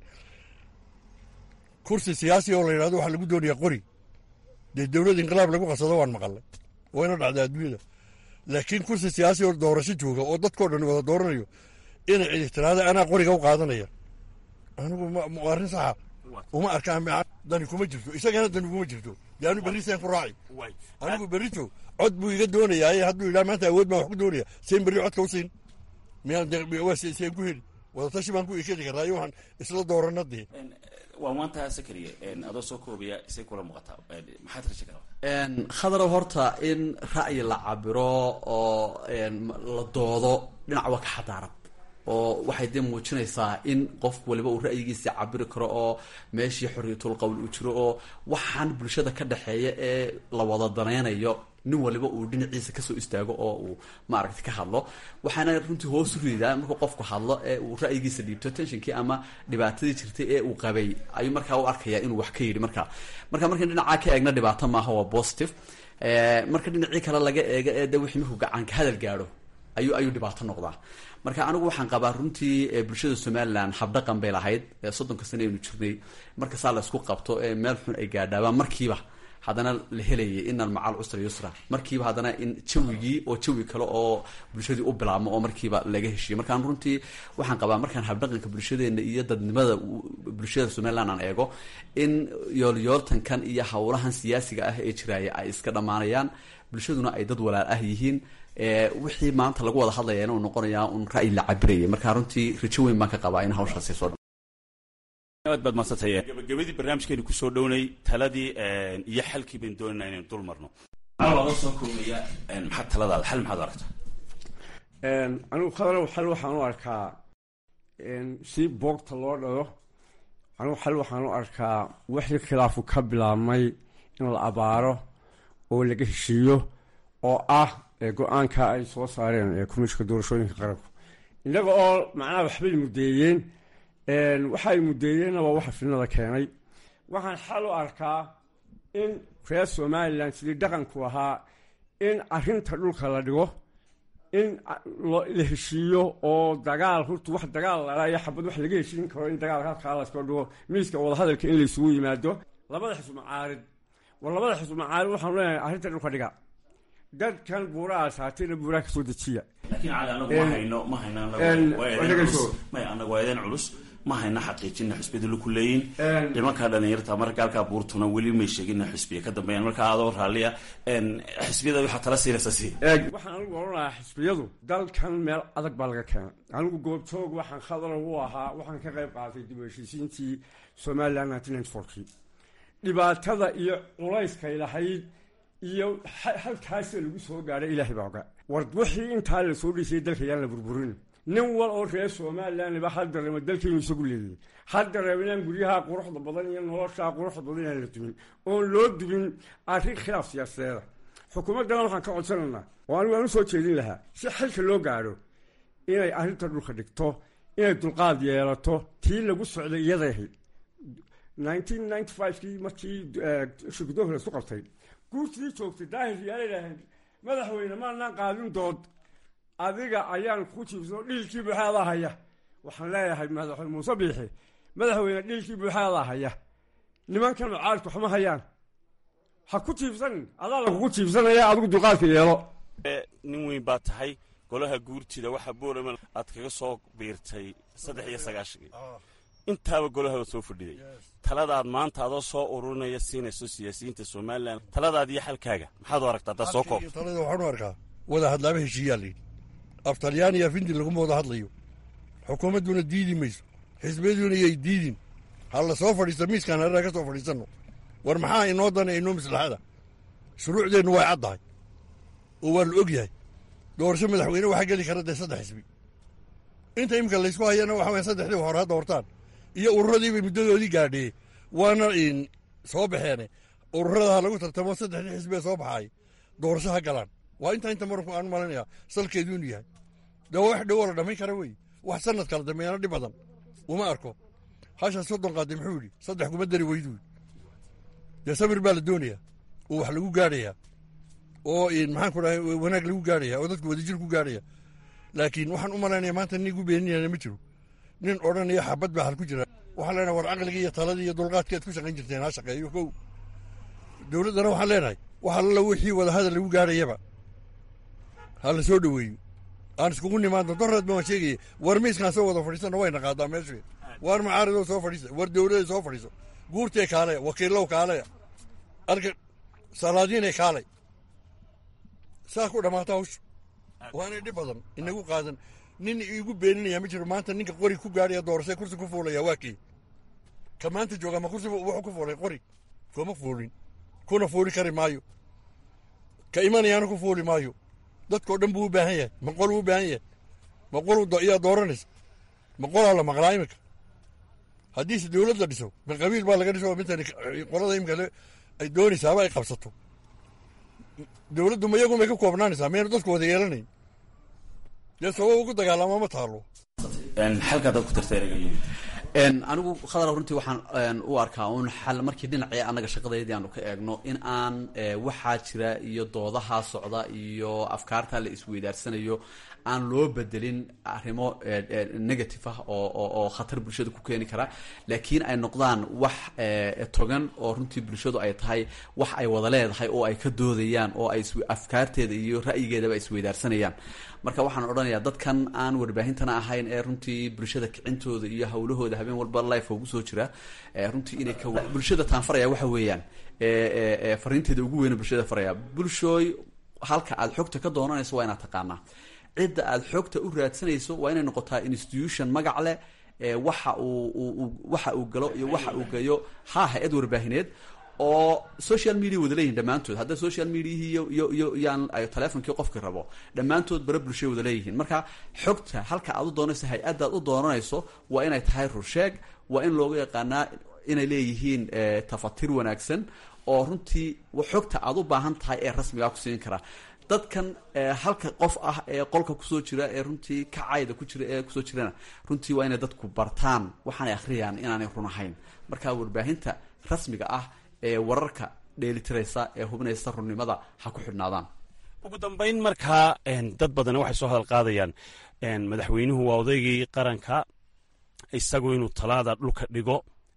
kursi siyaasi oo la yidhahdo waxaa lagu doonayaa qori dee dowlad inqilaab lagu qasado waan maqalay wayna dhacdaa adduunyada laakiin kursi siyaasi oo doorasho jooga oo dadkao dhan wada dooranayo inay cidixtiraada anaa qoriga u qaadanaya anigu arrin saxa uma arkaan dani kuma jirto isagana dani kuma jirto dee anu berriseen ku raaci anigu berrito cod buu iga doonayaa hadduu yidhaha maanta awood baan wax ku doonaya seen berri codka u siin miyaan ku heli wadatashi baan ku ikeli karaa iyo waxaan isla doorana dee
waa maanta sakariye adoo soo koobaya isay kula muuqataa maxaad raja kala
khadarow horta in ra'yi la cabiro oo la doodo dhinac waa ka xadaarad oo waxay dee muujinaysaa in qof waliba uu ra'yigiisa cabiri karo oo meeshii xorriyatul qowl uu jiro oo waxaan bulshada ka dhexeeya ee la wada danaynayo nin waliba uu dhinaciisa kasoo istaago oo uu maaragta ka hadlo waxaana runtii hoos u ridaa markuu qofku hadlo ee uu ra'yigiisa dhiibto tensionkii ama dhibaatadii jirtay ee uu qabay ayuu markaa u arkayaa inuu wax ka yidhi marka marka markan dhinacaa ka eegna dhibaato maaha waa positive marka dhinacii kale laga eego ee de wixii markuu gacanka hadal gaadho ayuu ayuu dhibaato noqdaa marka anigu waxaan qabaa runtii bulshada somalilan habdhaqan bay lahayd soddonka sane aynu jirnay markasaa la isku qabto ee meel xun ay gaadhaabaan markiiba haddana la helayay inan macal cusra yusra markiiba haddana in jawigii oo jawi kale oo bulshadii u bilaabmo oo markiiba laga heshiiyo markaan runtii waxaan qabaa markaan habdhaqanka bulshadeena iyo dadnimada bulshada somaliland aan eego in yoolyooltankan iyo howlahan siyaasiga ah ee jiraaya ay iska dhammaanayaan bulshaduna ay dad walaal ah yihiin wixii maanta lagu wada hadlaya inuu noqonayaa un ra'yi la cabirayay marka runtii rajo weyn baan ka qabaa in hawshaasi soo
aad baad madsantay gabagabadii barnaamijkeenu kusoo dhownay taladii iyo xalkii baynu doonayna inaynu dul marno adoo soo koobaya maxaad taladaada xal maxaad aragta
anigu khadalow xal waxaan u arkaa si boogta loo dhalo anigu xal waxaan u arkaa wixii khilaafu ka bilaabmay in la abaaro oo laga heshiiyo oo ah go-aanka ay soo saareen komishinka doorashooyinka qaranku innaga oo macnaha waxbay muddeeyeen waxay muddeeyeenna waa waxa fidnada keenay waxaan xal u arkaa in reer somalilan sidii dhaqanku ahaa in arrinta dhulka la dhigo in la heshiiyo oo dagaal horta wax dagaal lalaayo xabad wax laga heshiin karo in dagaal halkaa laska dhigo miiska wadahadalka in laysugu yimaado labada xisub macaarid war labada xisub macaarid waxaan leenahay arrinta dhulka dhiga dadkan buuraha saatayna buuraha kasoo dejiya
laakiin cali anagu ma hayno ma hayno may anagu waa eedeen culus ma hayna xaqiijina xusbiyada laku leeyin nimankaa dhalinyarta marka gaalkaa buurtuna weli may sheegina xusbiya ka dambeeyaan markaa adoo raalliya xisbiyada waxaa tala siinaysa si
waxaan anigu odhanayaa xisbiyadu dalkan meel adag baa laga keenay anigu goobjoog waxaan khadar u ahaa waxaan ka qayb qaatay dib u heshiisiintii somaliland nineteen ninety fourkii dhibaatada iyo culayskay lahayd iyo halkaasoo lagu soo gaadhay ilaahay baa oga war wixii intaa la soo dhisayay dalka yaan la burburin nin wal oo reer somalilandba ha dareemo dalkaynu isagu leeyahay ha dareemo inaan guryaha quruxda badan iyo noloshaa quruxda badan inaan la dumin oon loo dubin arrin khilaaf siyaasadeeda xukuumaddana waxaan ka codsanaynaa oo anigu aan u soo jeedin lahaa si xilka loo gaadho inay arrinta dhulka dhigto inay dulqaad yeelato tii lagu socday iyaday ahayd nineteen ninety five-kii markii shirgudoonka la isku qabtay guurtidii joogtay daahir yaala idhaaheen madaxweyne maanaan qaadin dood adiga ayaan ku jiibsano dhiilkii buuxaadaa haya waxaan leeyahay madaxweyne muuse biixi madaxweyne dhiilkii buuxaadaa haya nimankan mucaaridku waxma hayaan ha ku jiibsanin adaa lakugu jiibsanaya adigu dulqaadka yeelo
nin weyn baa tahay golaha guurtida waxaa boorama aad kaga soo biirtay saddex iyo sagaashankii intaaba golaha soo fadhiday taladaad maanta adoo soo ururinaya siinayso siyaasiyiinta somalilan taladaad iyo xalkaaga maxaad u aragtaa haddaad soo koob
talada waxaan u arkaa wada hadlaaba heshiiyaa layidhi af talyaani iyo afindi laguma wada hadlayo xukuumadduna diidi mayso xisbiyaduna yay diidin ha la soo fadhiisto miiskaan harraa ka soo fadhiisanno war maxaa inoo dana inoo maslaxada shuruucdeennu way caddahay oo waa la og yahay doorasho madaxweyne waxaa geli kara dee saddex xisbi inta imika laysku hayana waxa waya saddexdii hore ha doortaan iyo ururadiibay muddadoodii gaadhee waana soo baxeene ururada ha lagu tartamo saddexdii xisbee soo baxaay doorasho ha galaan waa intaa inta maranku aan malinaya salkeedu inuu yahay dee wax dhowoo la dhammayn kara wey wax sanad kala dambeeyana dhib badan uma arko hashaa soddon qaaday muxuu yidhi saddex kuma dari weydu dee samir baa la doonayaa oo wax lagu gaadhayaa oo maxaan ku dhahay wanaag lagu gaadhaya oo dadku wadajir ku gaadhaya laakiin waxaan u malaynaya maanta nin igu beeninayana ma jiro nin odhanaya xabad baa hal ku jira waxaan leenahay war caqligii iyo taladii iyo dulqaadkii aad ku shaqayn jirteen ha shaqeeyo kow dowladdana waxaan leenahay wax alla wixii wadahadal lagu gaadhayaba ha la soo dhoweeyo aan iskugu nimaadno doreed baan sheegaya war miiskaan soo wada fadhiisana wayna qaadaa meeshu war macaaridoo soo fadhiisa war dowladay soo fadhiiso guurtee kaalaya wakiillow kaalaya arka salaadiinay kaalay saa ku dhammaata hawsha waanay dhib badan inagu qaadan nin iigu beeninaya ma jiro maanta ninka qori ku gaadhaya doorasee kursi ku fuulaya waa kii ka maanta jooga ma kursi wuxuu ku fuulay qori kuma fuulin kuna fuuli kari maayo ka imanayaana ku fuuli maayo dadkao dhan buu u baahan yahay maqol uu u baahan yahay maqol yaa dooranaysa maqolaa la maqlaa iminka haddiise dowlad la dhiso ma qabiil baa laga dhiso mintan qolada imika ay doonaysaaba ay qabsato dowladdu ma iyagu may ka koobnaanaysaa mayna dadku wada yeelanayn dee sabab ugu dagaalama ma taalo
xalkaa dad ku tirta ereyga yimid
anigu khadar runtii waxaan u arkaa un xal markii dhinacii annaga shaqadeydii aanu ka eegno in aan waxaa jira iyo doodaha socda iyo afkaarta la isweydaarsanayo aan loo bedelin arrimo negative ah oo khatar bulshada ku keeni kara laakiin ay noqdaan wax togan oo runtii bulshadu ay tahay wax ay wada leedahay oo ay ka doodayaan oo ay afkaarteeda iyo ra'yigeedaba isweydaarsanayaan marka waxaan odhanayaa dadkan aan warbaahintana ahayn ee runtii bulshada kicintooda iyo hawlahooda habeen walba life ugu soo jira runtii inay ka bulshada taanfaraya waxa weeyaan fariinteeda ugu weyna bulshada faraya bulshooy halka aad xogta ka doonanayso waa inaad taqaanaa cidda aad xogta u raadsanayso waa inay noqotaa institution magac leh waxa uu waxa uu galo iyo waxa uu geeyo ha hay-ad warbaahineed oo social media wada leeyihin dhammaantood hadda social mediahii iyo iyo iyo yaan ay telefonkii qofki rabo dhammaantood bara bulshay wada leeyihiin marka xogta halka aad u doonayso hay-addaad u doonanayso waa inay tahay rusheeg waa in loogu yaqaanaa inay leeyihiin tafatir wanaagsan oo runtii xogta aad u baahan tahay ee rasmigaa ku siin karaa dadkan halka qof ah ee qolka kusoo jira ee runtii kacayda ku jira ee kusoo jirana runtii waa inay dadku bartaan waxaanay akhriyaan inaanay run ahayn marka warbaahinta rasmiga ah ee wararka dheelitiraysa ee hubinaysa runnimada ha ku xidhnaadaan
ugu dambayn markaa dad badan waxay soo hadal qaadayaan madaxweynuhu waa odaygii qaranka isagu inuu talaada dhulka dhigo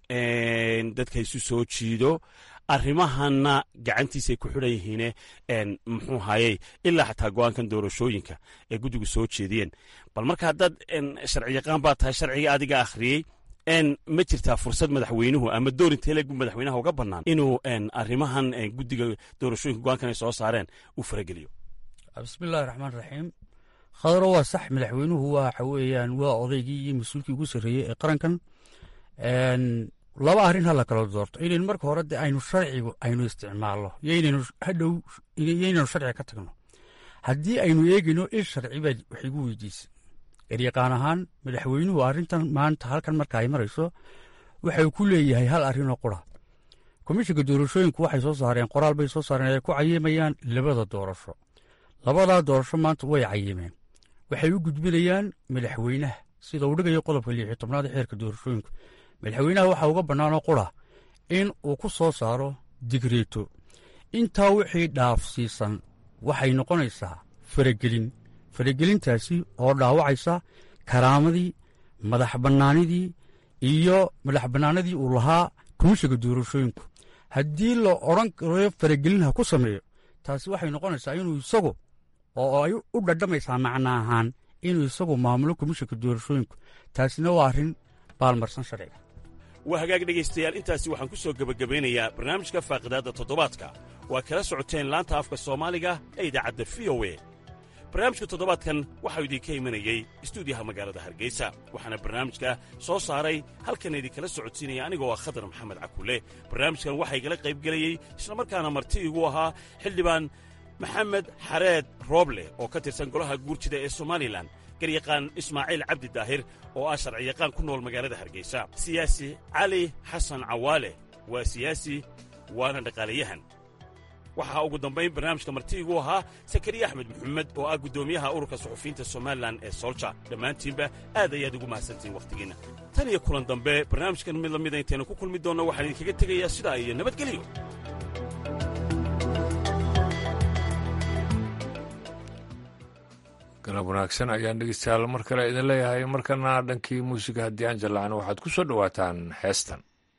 dadka isu soo jiido arrimahanna gacantiisay ku xidhan yihiine muxuu hayey ilaa xataa go-aankan doorashooyinka ee guddigu soo jeediyeen bal marka haddaad sharci yaqaan baa tahay sharciga adiga akhriyey ma jirtaa fursad madaxweynuhu ama doorinteelegu madaxweynaha uga bannaan inuu arrimahan guddiga doorashooyinka go-aankan ay soo saareen uu farageliyo
bismillahi raxmaan raxiim khadaro waa sax madaxweynuhu waxa weeyaan waa odaygii iyo mas-uulkii ugu sarreeyey ee qarankan laba arrin ha la kala doorto inaynu marka hore de aynu sharcigu aynu isticmaalno yoynaynu hadhow yoynaynu sharciga ka tagno haddii aynu eegayno il sharci baad wax igu weydiisa eryaqaan ahaan madaxweynuhu arrintan maanta halkan marka ay marayso waxay ku leeyahay hal arrinoo qura komishinka doorashooyinku waxay soo saareen qoraal bay soo saareen ay ku cayimayaan labada doorasho labadaa doorasho maanta way cayimeen waxay u gudbinayaan madaxweynaha sida uu dhigayo qodobka liixi tobnaad ee xeerka doorashooyinku madaxweynaha waxaa uga bannaanoo qura in uu ku soo saaro digreeto intaa wixii dhaafsiisan waxay noqonaysaa faragelin faragelintaasi oo dhaawacaysa karaamadii madax bannaanidii iyo madax bannaanadii uu lahaa komishiga doorashooyinku haddii la odhan karo faragelin ha ku sameeyo taasi waxay noqonaysaa inuu isagu oo ay u dhadhamaysaa macna ahaan inuu isagu maamulo komishinka doorashooyinku taasina waa arrin baalmarsan sharciga
waa hagaag dhegaystayaal intaasi waxaan ku soo gebagabeynayaa barnaamijka faaqidaadda toddobaadka waa kala socoteen laanta afka soomaaliga ee idaacadda v o e barnaamijka toddobaadkan waxau idinka imanayey istuudiyaha magaalada hargeysa waxaana barnaamijka soo saaray halkan idinkala socodsiinaya anigoo ah khadar maxamed cakulle barnaamijkan waxaa igala qaybgelayey islamarkaana marti igu ahaa xildhibaan maxamed xareed rooble oo ka tirsan golaha guurjida ee somalilan garyaqaan ismaaciil cabdi daahir oo ah sharciyaqaan ku nool magaalada hargeysa siyaasi cali xasan cawaale waa siyaasi waana dhaqaalayahan waxaa ugu dambayn barnaamijka martiigu ahaa sakariya axmed maxamed oo ah guddoomiyaha ururka suxufiyiinta somalilan ee solja dhammaantiinba aad ayaad ugu mahadsantihiin wakhtigiinna tan iyo kulan dambe barnaamijkan mid lamida intaynu ku kulmi doonno waxaan idinkaga tegayaa sidaa iyo nabadgelyo
galab wanaagsan ayaan dhegeystayaal mar kale idin leeyahay markana dhankii muusiga haddii aan jallacno waxaad ku soo dhowaataan heestan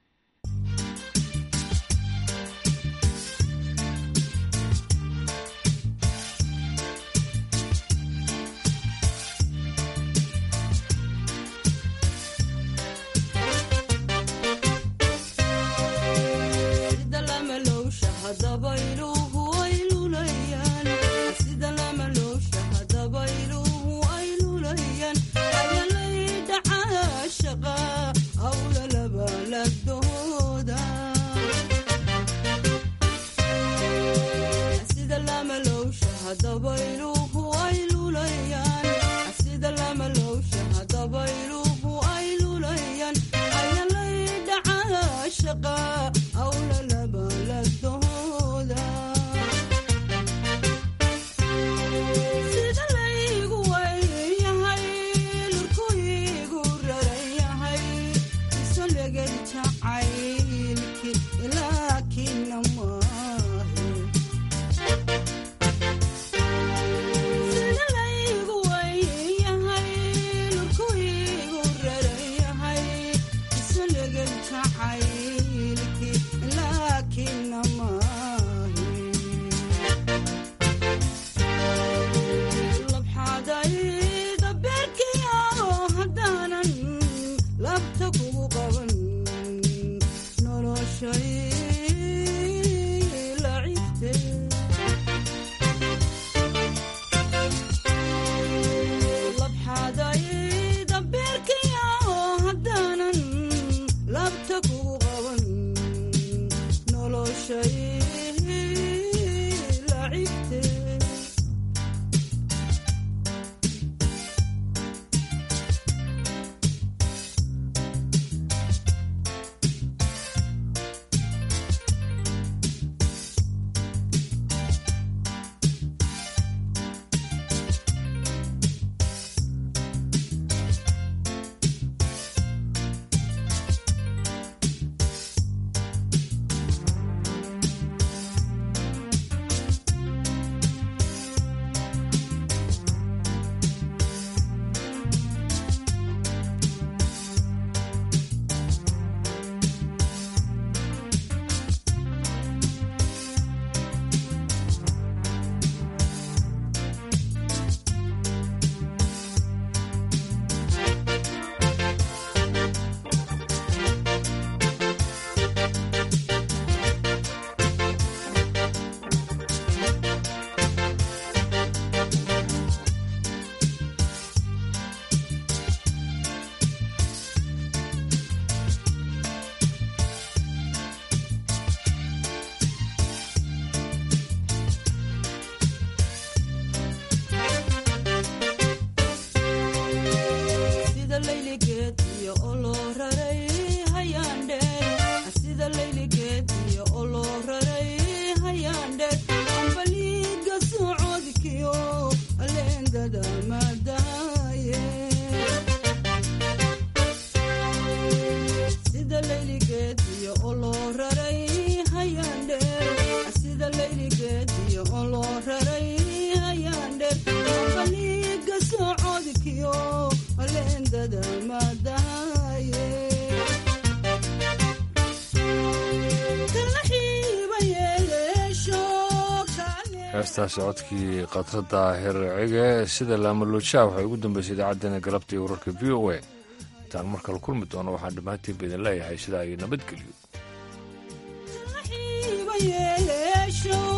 heestaasi codkii khadradda hercige sida laamaluujaa waxay ugu dambeysay idaacaddeenna galabta iyo wararka v o a intaan mar kale kulmi doono waxaan dhammaantiinba idin leeyahay sidaa iyo nabadgelyo